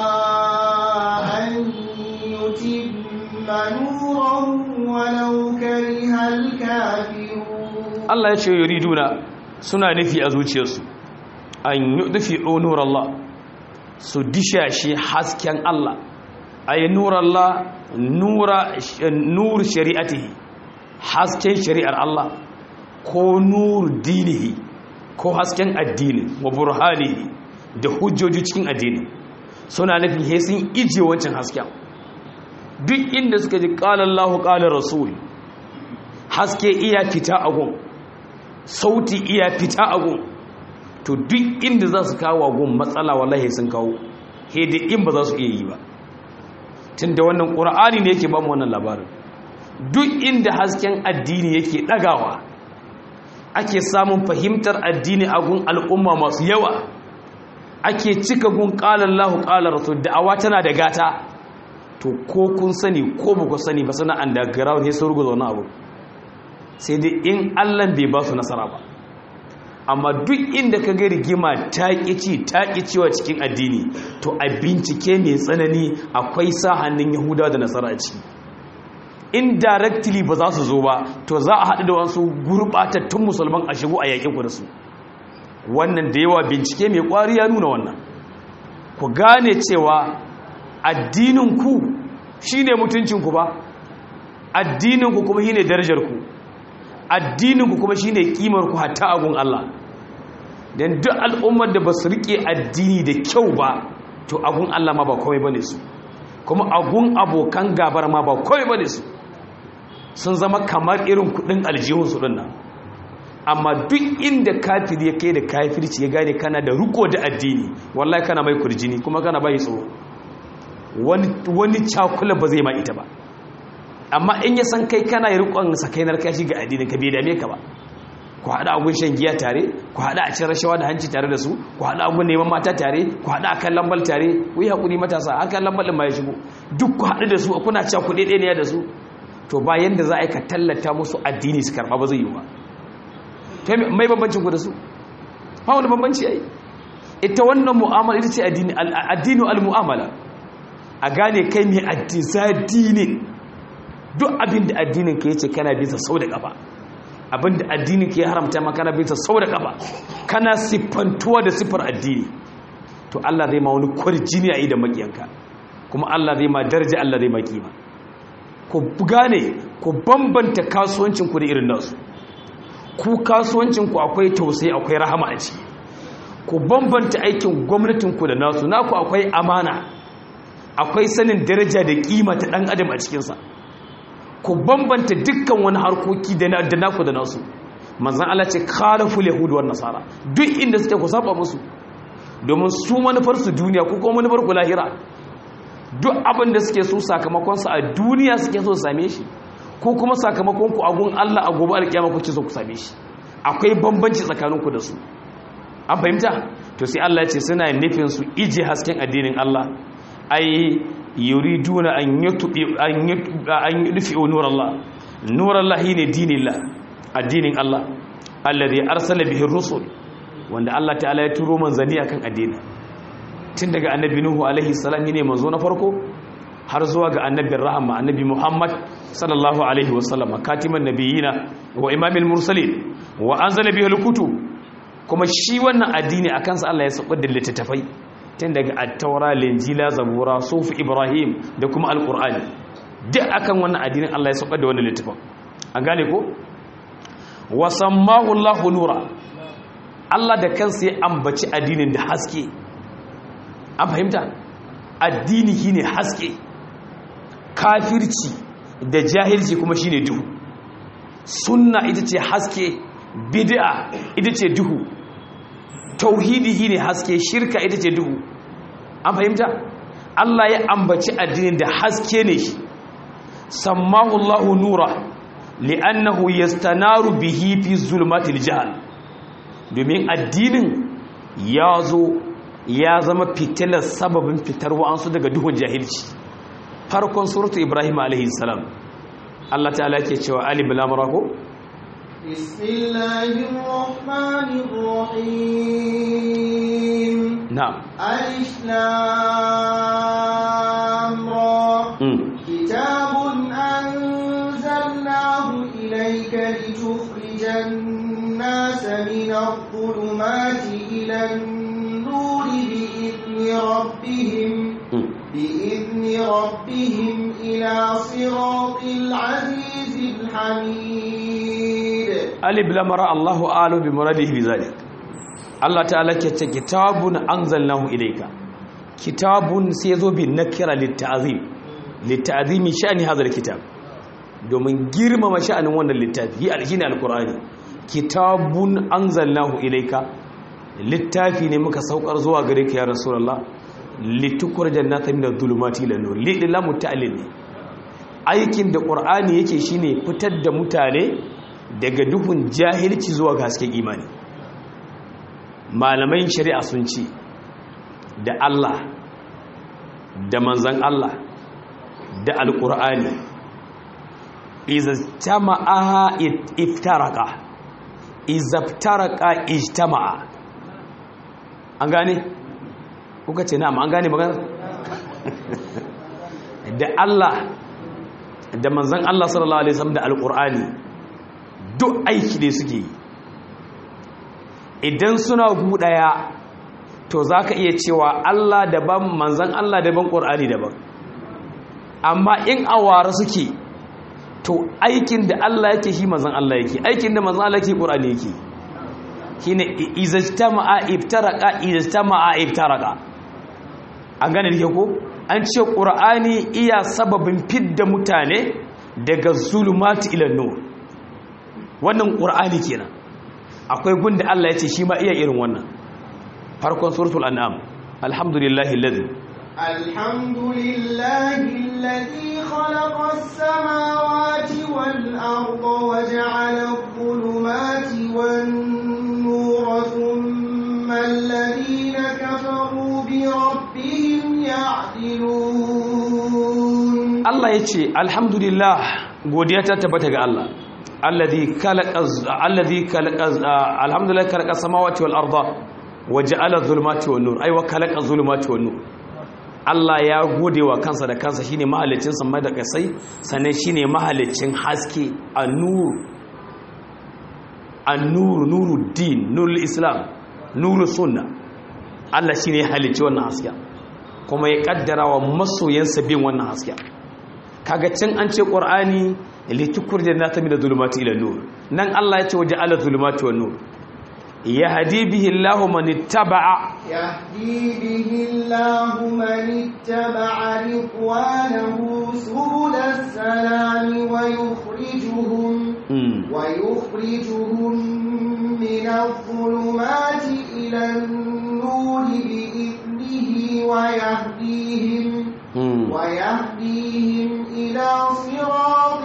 an yutimma nurahu walau karihal kafirun Allah ya ce yuriduna suna nufi a zuciyarsu an yi nufi onur Allah su dishashe hasken Allah ay nurallah nura nur shari'atihi hasken shari'ar Allah ko nur dinihi ko hasken addini wa burhanihi da hujjoji cikin addini suna nufin he sun ije wancan hasken duk inda suka ji qala Allahu qala rasul haske iya fita a gun sauti iya fita a gun to duk inda za su kawo gun matsala wallahi sun kawo he da in ba za su iya yi ba tunda wannan qur'ani ne yake ba mu wannan labarin duk inda hasken addini yake dagawa ake samun fahimtar addini a gun al'umma masu yawa ake cika gun ƙalar lahu ƙalar rasu da'awa tana da gata to ko kun sani ko ba ku sani ba suna underground ne sun ruguza wani abu sai dai in allan bai ba su nasara ba amma duk inda ka ga rigima ta ƙici ta ƙicewa cikin addini to a bincike mai tsanani akwai sa hannun yahudawa da nasara a ciki indirectly ba za su zo ba to za a haɗu da wasu gurɓatattun musulman a shigo a yaƙin ku da su wannan da yawa bincike mai ƙwari ya nuna wannan ku gane cewa addininku shi ne mutuncinku ba addininku kuma shi ne darajarku addininku kuma shi ne ƙimarku hatta agun Allah don duk al'ummar da ba su riƙe addini da kyau ba to agun Allah ma ba kawai ba ne su kuma agun abokan gabar ma ba kawai ba ne su sun zama kamar irin kudin aljihunsu ɗin nan amma duk inda kafir ya kai da kafirci ya gane kana da riko da addini wallahi kana mai kurjini kuma kana bai tsoro wani cakula ba zai ma ita ba amma in ya san kai kana yi rikon sakainar kashi ga addini ka bai dame ka ba ku haɗa agun shan giya tare ku haɗa a cin rashawa da hanci tare da su ku haɗa agun neman mata tare ku haɗa akan lambal tare ku yi haƙuri matasa akan lambal ɗin ma ya shigo duk ku haɗu da su kuna cewa ku ɗaiɗaya ne da su to bayan da za a yi ka tallata musu addini su karɓa ba zai yi ba to mai bambancin ku da su ba wani bambanci ya yi ita wannan mu'amala ita ce addini al-mu'amala a gane kai mai addini duk abin da addinin ka yace kana bisa sau da ƙafa abin da addinin ka ya haramta ma kana bisa sau da ƙafa kana siffantuwa da siffar addini to Allah zai ma wani kwarjini a idan makiyanka kuma Allah zai ma daraja Allah zai ma kima ku gane ku bambanta kasuwancinku da irin nasu ku kasuwancinku akwai tausayi akwai rahama a ciki ku bambanta aikin gwamnatinku da nasu naku akwai amana akwai sanin daraja da kima ta dan adam a cikinsa ku bambanta dukkan wani harkoki da naku da nasu manzan Allah ce khalaful yahudu wan nasara duk inda suke ku saba musu domin su manufarsu duniya ko kuma manufar ku lahira duk abin da suke so sakamakonsa a duniya suke so same shi ko kuma sakamakon ku agun Allah a gobe alkiyama kuke so ku same shi akwai bambanci tsakaninku da su an fahimta to sai Allah ya ce suna nufin su ije hasken addinin Allah ai yuriduna an yutubi an yudfi nur Allah nur Allah ne dinillah addinin Allah alladhi arsala bihi rusul wanda Allah ta'ala ya turo manzanni akan addinin tun daga annabi nuhu alaihi salam ne manzo na farko har zuwa ga annabin rahama annabi muhammad sallallahu alaihi wasallam katiman nabiyina wa imamil mursalin wa anzala bihi alkutub kuma shi wannan addini akan sa Allah ya saukar da littattafai tun daga at-taura linjila zabura sufi ibrahim da kuma alqur'ani duk akan wannan addinin Allah ya saukar da wannan littafin an gane ko wa sammahu Allahu nura Allah da kansa ya ambaci addinin da haske an fahimta addini shine haske kafirci da jahilci kuma shine duhu sunna ita ce haske bid'a ita ce duhu tauhidi shine haske shirka ita ce duhu an fahimta Allah ya ambaci addinin da haske ne shi sammahu Allahu nura li'annahu yastanaru bihi fi zulmatil jahl domin addinin ya zo ya zama fitilar sababin fitar wa'ansu daga duhun jahilci farkon suratu ibrahim alaihi salam Allah ta'ala ke cewa alif lam ra ko bismillahir rahmanir rahim na'am alif lam ra kitabun anzalnahu ilayka litukhrijan nasa min adh-dhulumati ila an-nur بإذن ربهم بإذن ربهم إلى صراط العزيز الحميد alif lamara Allahu alu bi muradihi bi zalik Allah ta'ala ke ce kitabun anzalnahu ilayka kitabun sai zo bi nakira litta'zim litta'zimi sha'ani hadha kitab domin girmama sha'anin wannan littafi yi alhini alqur'ani kitabun anzalnahu ilayka littafi ne muka saukar zuwa gare ka ya rasulullah litukhrijan nasa min adh-dhulumati ila nur lillahi ta'alil aikin da qur'ani yake shine fitar da mutane daga duhun jahilci zuwa ga hasken imani malamai shari'a sun ce da Allah da manzan Allah da alƙur'ani izastama'a iftaraka izaftaraka ijtama'a an gane kuka ce na'am an gane magana da Allah da manzan Allah sallallahu alaihi wasallam da alƙur'ani duk aiki ne suke yi idan suna buɗaya to za ka iya cewa Allah daban manzan Allah daban ƙorani daban amma in awara suke to aikin da Allah yake shi manzan Allah yake aikin da manzan Allah yake ƙorani yake shi ne izajtama'a iftaraka izajtama'a iftaraka an gane da ko an ce ƙorani iya sababin fidda mutane daga zulumati ila nur wannan ƙur'ani kenan akwai gunda Allah ya ce shi ma iya irin wannan farkon suratul an'am alhamdulillahi alladhi alhamdulillahi alladhi khalaqa as-samawati wal arda wa ja'ala adh-dhulumati wan nura thumma alladhina kafaru bi rabbihim ya'dilun Allah ya ce alhamdulillah godiya ta tabbata ga Allah alladhi khalaqa alladhi khalaqa alhamdulillah khalaqa samawati wal arda wa ja'ala dhulumati wan nur ay wa khalaqa dhulumati wan nur Allah ya gode wa kansa da kansa shine mahalicin samai da kasai sannan shine mahalicin haske an-nur an-nur nuruddin nurul islam nurus sunna Allah shine halicci wannan haske kuma ya kaddara wa masoyansa bin wannan haske kaga can an ce qur'ani litukur jannata min adh-dhulumati ila nur nan Allah ya ce waje ala dhulumati wan nur yahdi bihi Allahu man ittaba'a يهدي به الله من اتبع رضوانه سبل السلام ويخرجهم ويخرجهم من الظلمات إلى النور بإذنه ويهديهم ويهديهم إلى صراط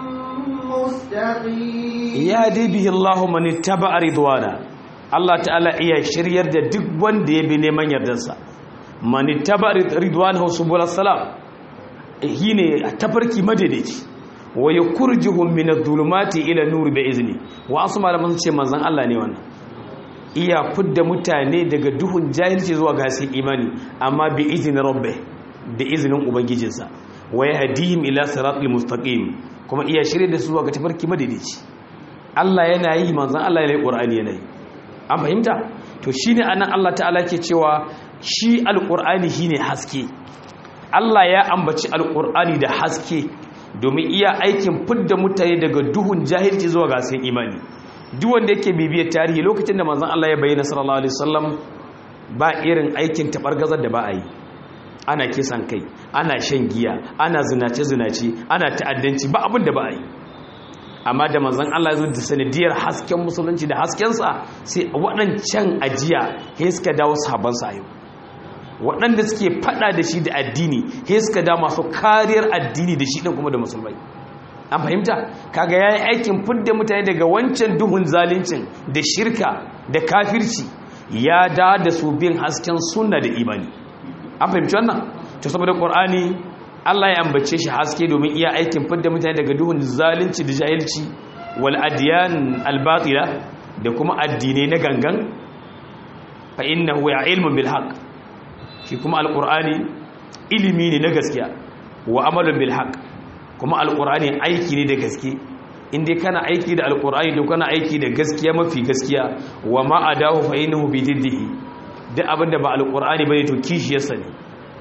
مستقيم yahdi bihi Allahu man ittaba'a ridwana Allah ta'ala iya shiryar da duk wanda ya bi neman yardarsa man ittaba'a ridwanahu subul salam shine tafarki madaidaici wa yukhrijuhum min adh-dhulumati ila nur bi izni wa asu malaman ce manzon Allah ne wannan iya fudda mutane daga duhun jahilci zuwa ga hasken imani amma bi izni rabbi da izinin ubangijinsa wa yahdihim ila siratal mustaqim kuma iya shirye da su zuwa ga tafarki madaidaici Allah yana yi manzon Allah yana yi Qur'ani yana yi an fahimta to shine anan Allah ta'ala ke cewa shi alqur'ani shine haske Allah ya ambaci alqur'ani da haske domin iya aikin fidda mutane daga duhun jahilci zuwa ga hasken imani duk wanda yake bibiyar tarihi lokacin da manzon Allah ya bayyana sallallahu alaihi wasallam ba irin aikin tabargazar da ba a yi ana kisan kai ana shan giya ana zinace zinace ana ta'addanci ba abin da ba a yi amma da manzon Allah ya zo da sanadiyar hasken musulunci da haskensa sai waɗancan ajiya he suka dawo sahabbansa a yau waɗanda suke faɗa da shi da addini he suka dawo masu kariyar addini da shi ɗin kuma da musulmai an fahimta kaga yayi aikin fidda mutane daga wancan duhun zaluncin da shirka da kafirci ya da da su bin hasken sunna da imani an fahimci wannan to saboda qur'ani Allah ya ambace shi haske domin iya aikin fidda mutane daga duhun zalunci da jahilci wal adyan al batila da kuma addinai na gangan fa innahu ya ilmun bil haqq shi kuma alqur'ani ilimi ne na gaskiya wa amalun bil haqq kuma alqur'ani aiki ne da gaske inda kana aiki da alqur'ani to kana aiki da gaskiya mafi gaskiya wa ma adahu fa innahu bi diddihi duk abinda ba alqur'ani bane to kishiyarsa ne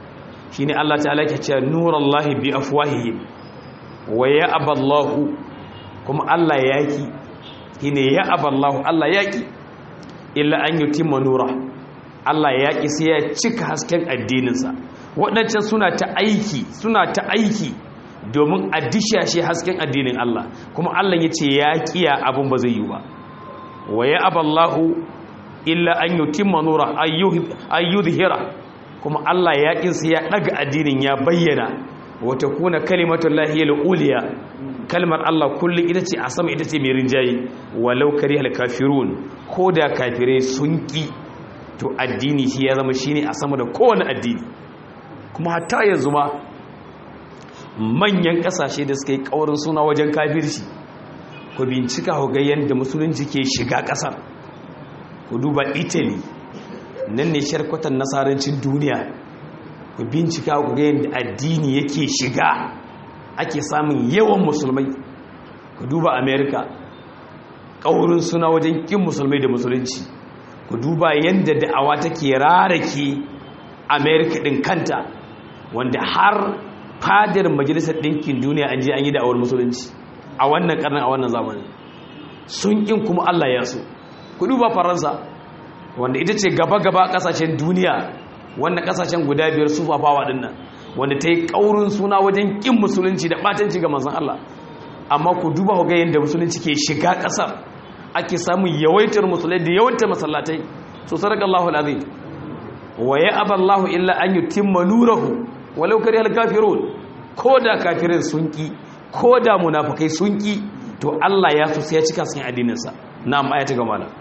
shine Allah ta'ala ke cewa nurallahi bi afwahihim wa ya'aba Allah kuma Allah yaki shine ya'aba Allah Allah yaki illa an yutimma nura Allah yaki sai ya cika hasken addininsa waɗancan suna ta aiki suna ta aiki domin a dishashe hasken addinin Allah kuma Allah ya ce ya kiya abin ba zai yi ba wa ya aballahu illa an yutimma nura ayyudhira kuma Allah ya kinsa ya daga addinin ya bayyana wa takuna kalimatu llahi al-uliya kalmar Allah kullum ita ce a sama ita ce mai rinjaye walau karihal kafirun ko da kafirai sun ki to addini shi ya zama shine a sama da kowane addini kuma hatta yanzu ma manyan kasashe da suka yi kaurin suna wajen kafirci ku bincika ku ga yadda musulunci ke shiga kasar ku duba italy nan ne sharkwatan nasarancin duniya ku bincika ku ga yadda addini yake shiga ake samun yawan musulmai ku duba america kaurin suna wajen kin musulmai da musulunci ku duba yadda da'awa take rarake america din kanta wanda har fadar majalisar ɗinkin duniya an je an yi da'awar musulunci a wannan karnin a wannan zamanin sun ƙin kuma Allah ya so ku duba faransa wanda ita ce gaba-gaba ƙasashen duniya wannan ƙasashen guda biyar su fafawa ɗin nan wanda ta yi ƙaurin suna wajen ƙin musulunci da ɓatanci ga manzan Allah amma ku duba ku ga yadda musulunci ke shiga ƙasar ake samun yawaitar musulai da yawaitar masallatai so sadaka Allahu alazim wa ya aballahu illa an yutimma nurahu walau kari alkafirun ko da kafirin sun ki ko da munafukai sun ki to Allah ya so sai ya cika sun addininsa na amma ayata gama da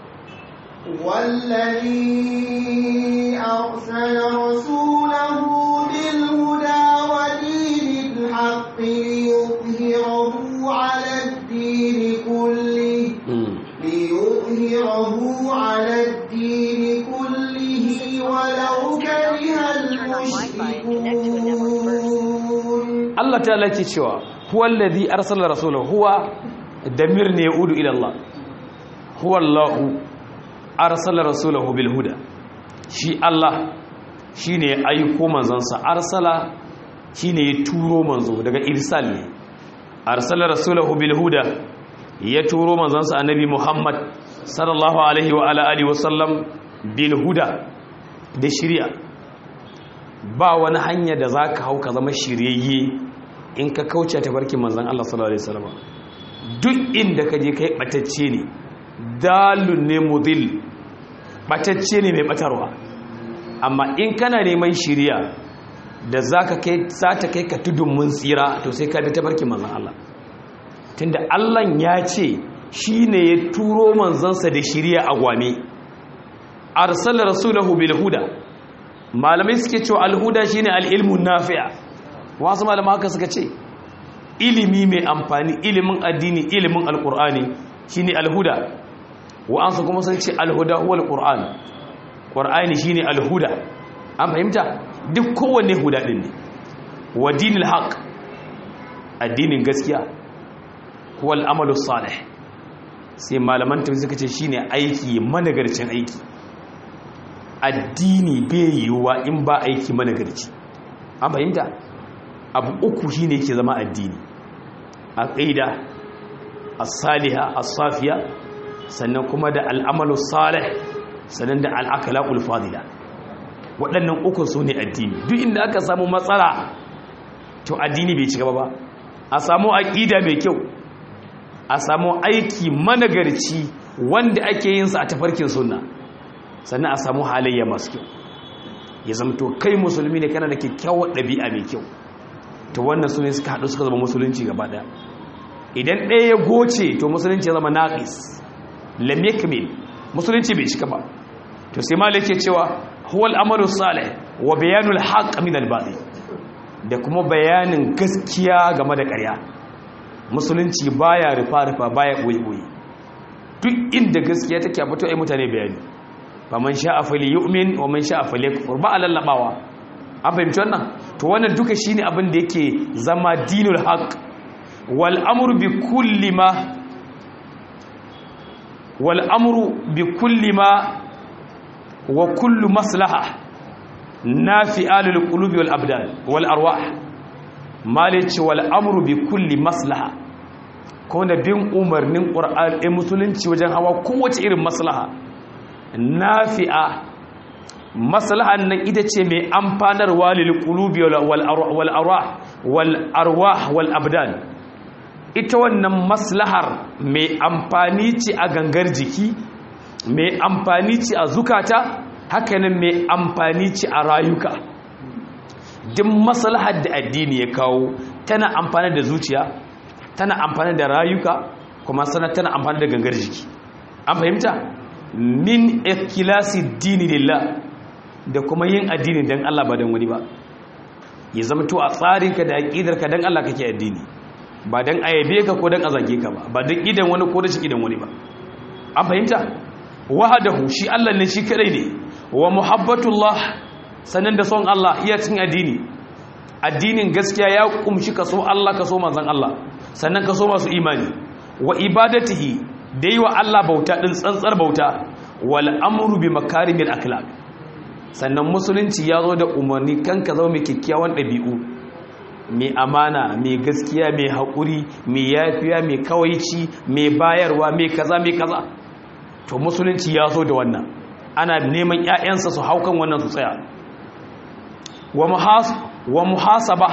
والذي أرسل رسوله بالهدى ودين الحق ليظهره على الدين كله ليظهره على الدين كله ولو كره المشركون Allah ta lake cewa huwa alladhi arsala rasulahu huwa damir ne yaudu ila Allah huwa Allahu arsala rasulahu bil huda shi Allah shine ya aiko manzansa arsala shine ya turo manzo daga irsal ne arsala rasulahu bil huda ya turo manzansa annabi Muhammad sallallahu alaihi wa ala alihi wa sallam bil huda da shari'a ba wani hanya da zaka hau ka zama shiryayye in ka kauce ta barkin manzan Allah sallallahu alaihi wasallam duk inda ka je kai batacce ne dalun ne mudil batacce ne mai batarwa amma in kana neman shiriya da zaka kai ta kai ka tudun mun tsira to sai ka bi ta barkin manzan Allah tunda Allah ya ce shine ya turo manzansa da shiriya a gwame arsala rasulahu bil huda malamai suke cewa al huda shine al ilmun nafi'a wasu malama haka suka ce ilimi mai amfani ilimin addini ilimin alkur'ani shine alhuda wa'ansu kuma sun ce alhuda huwa alkur'an qur'ani shine alhuda an fahimta duk kowanne huda din ne wa dinil haqq addinin gaskiya huwa al'amalu salih sai malaman tafi suka ce shine aiki managarcin aiki addini bai yiwuwa in ba aiki managarci an fahimta abu uku shi ne ke zama addini aqida as-saliha as-safiya sannan kuma da al'amalu salih sannan da al'akhlaqul fadila waɗannan uku su ne addini duk inda aka samu matsala to addini bai ci gaba ba a samu aqida mai kyau a samu aiki managarci wanda ake yin sa a tafarkin sunna sannan a samu halayya masu kyau ya zamto kai musulmi ne kana da kyakkyawar ɗabi'a mai kyau to wannan su ne suka haɗu suka zama musulunci gaba ɗaya idan ɗaya ya goce to musulunci ya zama naƙis lam yakmil musulunci bai cika ba to sai malik ke cewa huwal amalu salih wa bayanul haqq min al da kuma bayanin gaskiya game da ƙarya musulunci baya rufa rufa baya boye boye duk inda gaskiya take a fito ai mutane bayani faman sha'a falyu'min wa man sha'a falyakfur ba alallabawa an fahimci wannan to wannan duka shine abin da yake zama dinul haqq wal amru bi kulli ma wal amru bi kulli ma wa kullu maslaha nafi'a lil qulubi wal abdan wal arwah malici wal amru bi kulli maslaha ko da bin umarnin qur'an e musulunci wajen hawa kowace irin maslaha nafi'a maslahan nan ita ce mai amfanarwa lil qulubi wal arwah wal arwah wal abdan ita wannan maslahar mai amfani ce a gangar jiki mai amfani ce a zukata hakanan mai amfani ce a rayuka duk maslahar da addini ya kawo tana amfani da zuciya tana amfani da rayuka kuma sana tana amfani da gangar jiki an fahimta min ikilasi dini lillah da kuma yin addini don Allah ba don wani ba ya zama to a tsarinka da aƙidarka don Allah kake addini ba don ayabe ka ko don a zage ka ba ba don idan wani ko da shi idan wani ba an fahimta wahadahu shi Allah ne shi kadai ne wa muhabbatullah sanan da son Allah iya cin addini addinin gaskiya ya kumshi ka so Allah ka so manzon Allah sannan ka so masu imani wa ibadatihi da yi wa Allah bauta din tsantsar bauta wal amru bi makarimil akhlaq sannan musulunci ya zo da umarni kan ka zama mai kyakkyawan ɗabi'u mai amana mai gaskiya mai haƙuri mai yafiya mai kawaici mai bayarwa mai kaza mai kaza to musulunci ya zo da wannan ana neman 'ya'yansa su haukan wannan su tsaya wa muhasaba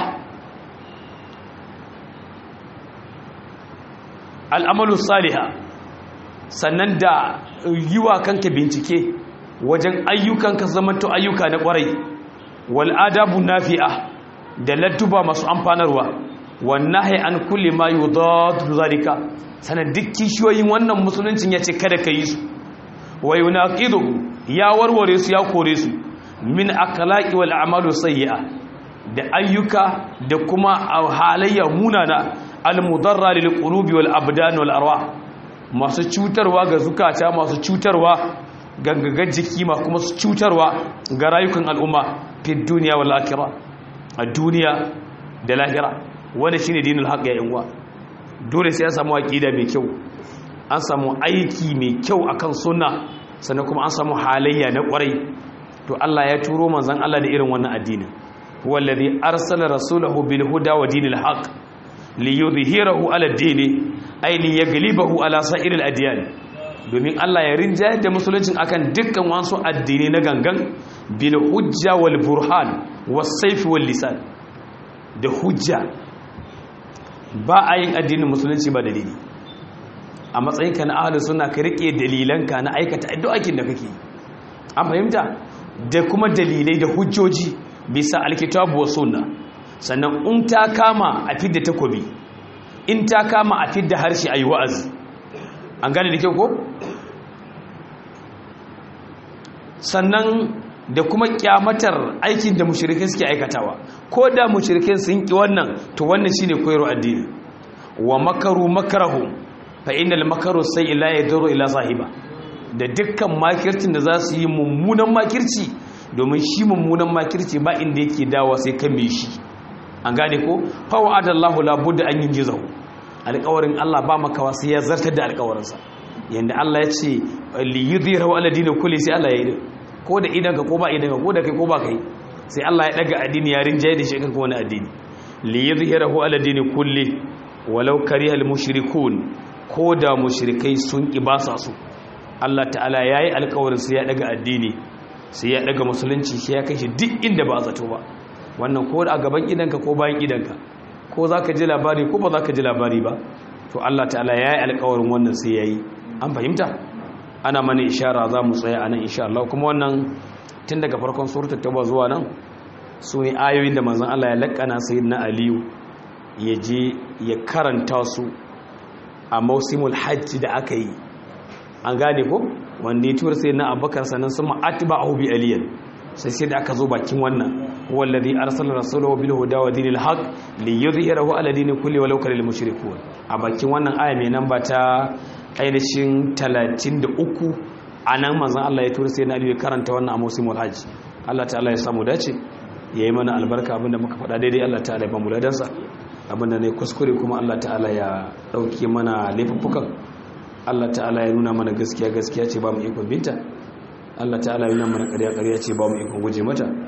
al'amalu saliha sannan da yi wa kanka bincike wajen ayyukanka zamanto ayyuka na kwarai wal adabu nafi'a da ladduba masu amfanarwa wan nahi an kulli ma yudadu zalika sanan duk kishiyoyin wannan musuluncin yace kada ka yi su wa yunaqidu ya warware su ya kore su min akhlaqi wal a'malu sayyi'a da ayyuka da kuma halayya munana al mudarra lil qulubi wal abdan wal arwah masu cutarwa ga zukata masu cutarwa gangagar jiki ma kuma su cutarwa ga rayukan al'umma fi duniya wal akhirah a duniya da lahira wanda shine dinul haqq ya yanwa dole sai an samu aqida mai kyau an samu aiki mai kyau akan sunna sannan kuma an samu halayya na kwarai to Allah ya turo manzon Allah da irin wannan addinin wallazi arsala rasulahu bil huda wa dinil haqq liyudhhirahu ala ad-din ay liyaghlibahu ala sa'iril adyan domin Allah ya rinjayar da musuluncin akan dukkan wasu addini na gangan bil hujja wal burhan was sayf wal lisan da hujja ba a yin addinin musulunci ba dalili a matsayinka na ahlus sunna ka rike dalilanka na aikata addu'akin da kake an fahimta da kuma dalilai da hujjoji bisa alkitabu wa sunna sannan in ta kama a fidda takobi in ta kama a fidda harshe ayi wa'azi an gane da kyau ko sannan da kuma kyamatar aikin da mushrikai suke aikatawa ko da mushrikai sun ki wannan to wannan shine koyarwa addini wa makaru makarahu fa innal makaru sai ila yaduru ila sahiba da dukkan makircin da za su yi mummunan makirci domin shi mummunan makirci ba inda yake dawa sai kan me shi an gane ko fa wa'adallahu la budda an yinjizahu alƙawarin Allah ba makawa sai ya zartar da alƙawarinsa yanda Allah ya ce li yudhirahu ala dini kulli sai Allah ya yi ko da idanka ko ba idanka ko da kai ko ba kai sai Allah ya daga addini ya rinjaye da shi kan wani addini li yudhirahu ala dini kulli walau karihal mushrikun ko da mushrikai sun ki ba sa su Allah ta'ala yayi alƙawarin sai ya daga addini sai ya daga musulunci sai ya kai shi duk inda ba zato ba wannan ko a gaban idanka ko bayan idanka ko za ka ji labari ko ba za ka ji labari ba to Allah ta'ala ya yi alkawarin wannan sai ya yi an fahimta ana mana ishara za mu tsaya a nan insha Allah kuma wannan tun daga farkon suratul tauba zuwa nan su ne ayoyin da manzon Allah ya lakana sayyidina aliyu ya je ya karanta su a mausimul hajji da aka yi an gane ko wanda ya tura sayyidina abubakar sannan sun ma'atiba a hubi aliyan sai sai da aka zo bakin wannan wallazi arsala rasulahu bil huda wa dinil haqq liyudhhirahu ala dini kulli walau karil mushrikun a bakin wannan aya mai namba ta ainihin 33 anan manzon Allah ya tura sai na ya karanta wannan a musimul hajj Allah ta'ala ya samu dace yayi mana albarka abinda muka faɗa daidai Allah ta'ala ya ba mu ladansa abinda ne kuskure kuma Allah ta'ala ya dauke mana laifuffukan Allah ta'ala ya nuna mana gaskiya gaskiya ce ba mu ikon binta Allah ta'ala yana mana ƙarya ƙarya ce ba mu ikon guje mata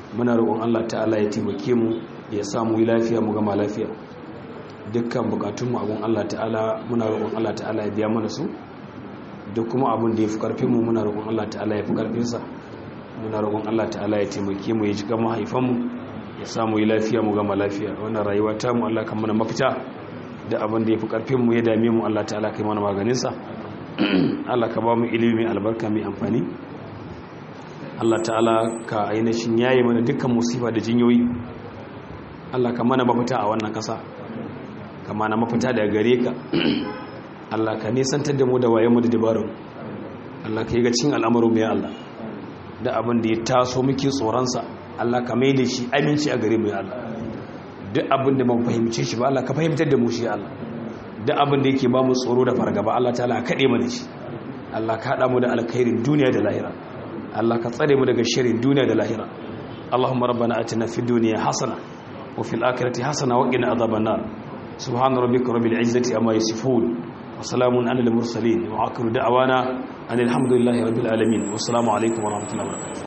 muna roƙon Allah ta'ala ya taimake mu ya samu yi lafiya mu gama lafiya dukkan bukatun mu abun Allah ta'ala muna roƙon Allah ta'ala ya biya mana su duk kuma abun da ya fi karfin mu muna roƙon Allah ta'ala ya fi karfin sa muna roƙon Allah ta'ala ya taimake mu ya ji gama haifan mu ya samu yi lafiya mu gama lafiya wannan rayuwa ta mu Allah kan mana mafita da abin da ya fi karfin mu ya dame mu Allah ta'ala kai mana maganin sa Allah ka ba mu ilimi mai albarka mai amfani Allah ta'ala ka ainihin yayi mana dukkan musiba da jinyoyi Allah ka mana mafita a wannan kasa ka mana mafita daga gare ka Allah ka nisantar da mu da waye mu da dabarun Allah ka yi ga cin al'amarin mu ya Allah da abin da ya taso muke tsoronsa Allah ka mai da shi aminci a gare mu ya Allah duk abin da mun fahimce shi ba Allah ka fahimtar da mu shi ya Allah duk abin da yake ba mu tsoro da fargaba Allah ta'ala ka kade mana shi Allah ka hada mu da alkhairin duniya da lahira Allah ka tsare mu daga sharrin duniya da lahira Allahumma rabbana atina fid dunya hasana wa fil akhirati hasana wa qina adhaban nar subhana rabbika rabbil izzati amma yasifun wa salamun alal mursalin wa akhiru da'wana anil hamdulillahi rabbil alamin wa assalamu alaikum wa rahmatullahi wa barakatuh